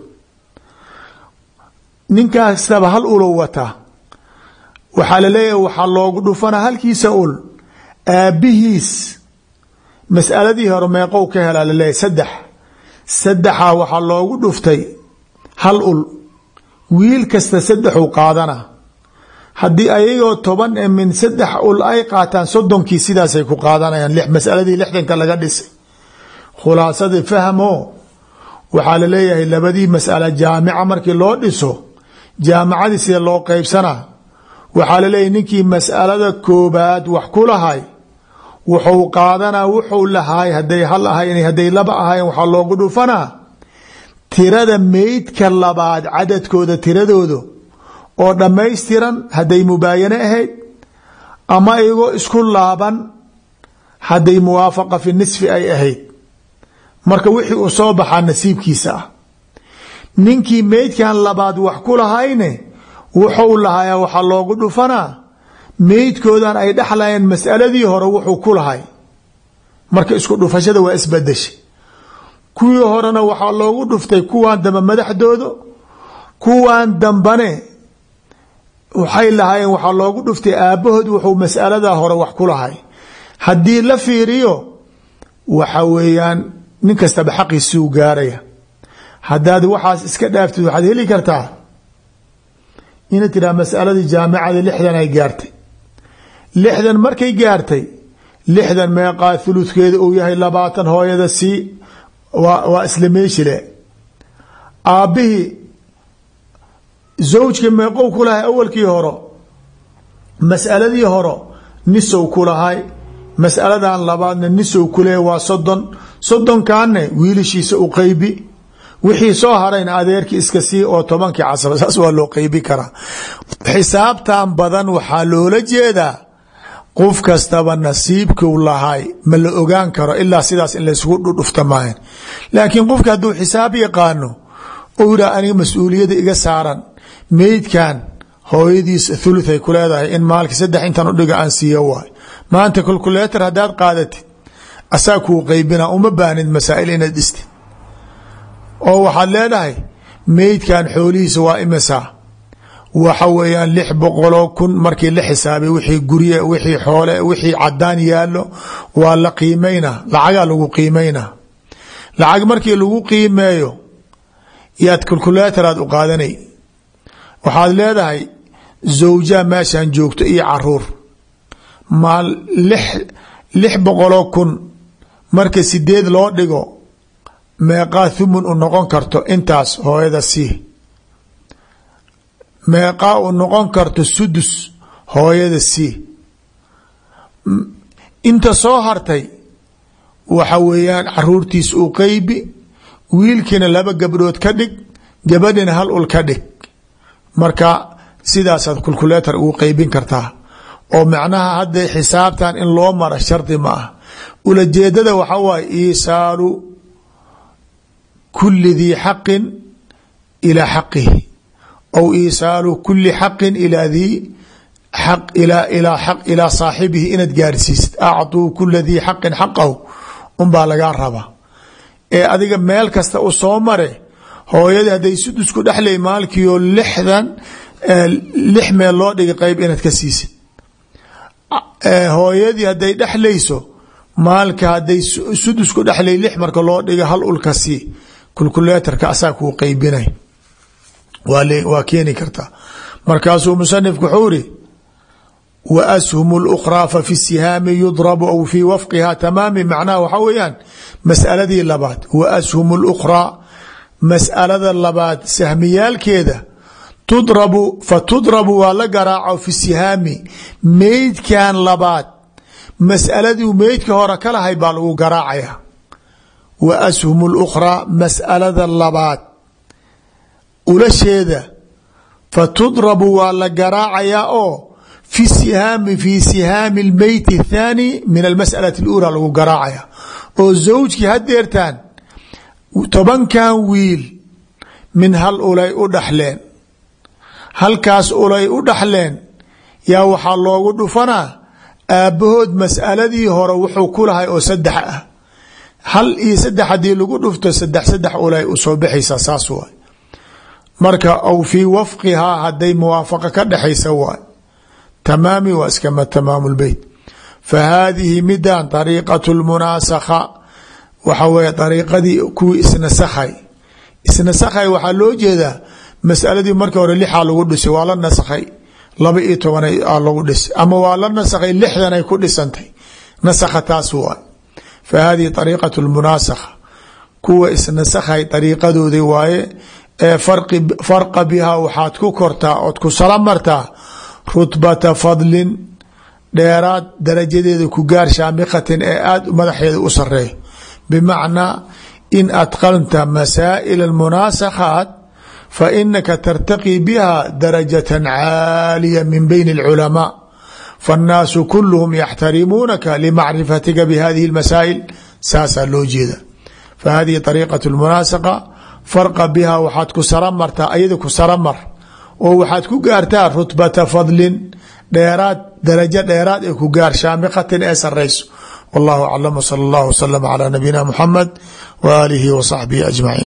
ninkaastaba hal ulow wataa waxaa la leeyahay waxaa loogu dhufanaa halkiisa ul aabbihiis mas'aladii hore meeqow ka helaa laleeyahy saddex saddexaa waxaa loogu dhuftay hal ul wiil kasta saddexuu qaadana haddii ayagoo toban e min saddex ul ay qaataan soddonkii sidaasay ku qaadanayaan masaladii lixdanka laga dhisay khulaasadii fahmo waxaa la leeyahay labadii mas'ala jaamica markii loo dhiso jaamicadii sida loo qeybsanaa waxaa la leeyahay ninkii mas'alada koobaad wax ku lahay wuxuu qaadanaa wuxuu lahaay hadday hal ahayn hadday laba ahayn waxaa loogu dhufanaa tirada meydka labaad cadadkooda tiradooda oo dhammaystiran hadday mubaayane ahayd ama iyagoo isku laaban hadday muwaafaqa fi nisfi ay ahayd marka wixii uu soo baxaa nasiibkiisa ah ninkii meydkan labaad wax ku lahayne wuxuu lahayaa waxaa loogu dhufanaa meydkoodan ay dhexlayeen mas'aladii hore wuxuu ku lahay marka isku dhufashada waa isbadeshay kuwii horena waxaa loogu dhuftay kuwan dambe madaxdooda kuwan dambane waxay lahaayeen waxaa loogu dhuftay aabbahood wuxuu mas'aladaa hore wax ku lahay haddii la fiiriyo waxa weeyaan nin kastaba xaqiisuu gaaraya haddaad waxaas iska dhaaftid waxaad heli kartaa inaad tidhaha masaladii jaamicada lixdan ay gaartay lixdan markay gaartay lixdan meeqaa thuludkeeda uu yahay labaatan hooyada sii waa isla meeshile aabbihii zawjka meeqow ku lahay awalkii horo mas'aladii horo nisow ku lahay mas'aladan labaadna nisow ku leehay waa soddon soddonkaanne wiilashiisa u qeybi wixii soo harayna adeerkii iska sii oo tobankii casaba saas waa loo qeybi karaa xisaabtan badan waxaa loola jeedaa qof kastaba nasiibkuu lahay ma la ogaan karo ilaa sidaas in laysugu dhudhufta maahan laakiin qofka hadduu xisaab yaqaano ou yidhah aniga mas-uuliyada iga saaran meydkan hooyadiis thuluthay ku leedahay in maalka saddex intan udhiga aan siiyo waay maanta calculator haddaad qaadatid asaa kuu qeybina uma baahnid masaa'il inaad dhistid oo waxaad leedahay meydkan xoolihiisa waa imisa waxa weeyaan lix boqoloo kun markii la xisaabay wixii gurye wixii xoole wixii cadaan yaallo waa la qiimayna lacagaa lagu qiimayna lacag markii lagu qiimeeyo yaad calculator aad u qaadanay waxaad leedahay zawjaa meeshan joogto iyo caruur maal lix lix boqoloo kun marka sideed loo dhigo meeqaa thumun u noqon karto intaas hooyada sii meeqaa u noqon karto sudus hooyada sii inta soo hartay waxa weeyaan caruurtiis u qeybi wiilkiina laba gabdhood ka dhig gabadhina hal ul ka dhig marka sidaasaad calculator ugu qeybin kartaa oo macnaha hadda xisaabtan in loo mara shardi ma ah ulajeedada waxa waaye iisaalu kuli dii xaqin ilaa xaqihi aw iisaalu kuli xaqin ilaa dii xaq ilaa saaxibihi inaad gaarsiisid acطuu kula dii xaqin xaqahu unbaa lagaa raba ee adiga meel kasta u soo mare hooyadii hadday sudusku dhexlay maalkiioo lixdan lix meel loo dhiga qeyb inaad ka siisid hooyadii hadday dhexlayso maalka hadday sudusku dhexlay lix marka loo dhiga hal ulka sii calculatorka asaa kuu qeybinay waa keeni kartaa markaasuu musanifku wuxuu iri wa ashum اlأkhraa fa fi sihaami yudrabu aw fii wafqiha tamaami macnaha waxaa weeyaan mas'aladii labaad wa ashum اlأkhraa mas'alada labaad sahmiyaalkeeda tudrabu fatudrabu waa la garaaco fi sihaami meydkan labaad mas'aladii meydka hore ka lahay baa lagu garaacaya wa ashum اlukhraa mas'alada labaad ulasheeda fatudrabu waa la garaacayaa oo fi sihaami fi sihaami اlmeyti الthaani min almas'alati اlأulى lagu garaacaya oo zawjkii hadeertaan tobankan wiil min hal ulay u dhaxleen halkaas ulay u dhaxleen yaa waxaa loogu dhufanaa aabbahood mas'aladii hore wuxuu ku lahay oo saddex ah hal iyo saddex haddii lagu dhufto saddex saddex ulay u soo baxaysaa saas waay marka aw fii wafqihaa hadday muwaafaqa ka dhexaysa waay tamaami waa iskama tamaamu lbeyt fa haadihi midan ariiqatu lmunaasakha waxa weeye ariiqadii kuwii isnasakhay isnasakhay waxaa loo jeedaa masaladii markii hore lixaa lagu dhisay waa la nasakhay laba iyo toban lagu dhisay ama waa la nasakhay lixdanay ku dhisantay nasakha taas waay fa hadihi ariiqatu lmunaasakha kuwa isnasakhay ariiqadoodii waaye ee farqa bihaa waxaad ku kortaa ood ku salamartaa rutbata fadlin dheeraad darajadeeda ku gaar shaamiqatin ee aada madaxeeda u sareeyo bimacnaa in adqanta masaa'il almunaasakhaat fa inaka tartaqi biha darajata caaliya min bayni اlculamaa faاnnaasu kuluhum yaxtarimuunaka limacrifatika bihadihi اlmasaa'il saasaa loo jeeda fahadihi ariiqaة اlmunaasaka farqa biha waxaad ku saramartaa ayada ku saramar oo waxaad ku gaartaa rutbata fadlin dheeraad darajo dheeraad ee ku gaar shaamiqatin ee sarayso wallahu aclam wsala اllah wslm calى nabiyina muxamed w aalihi wa saxbihi ajmaciin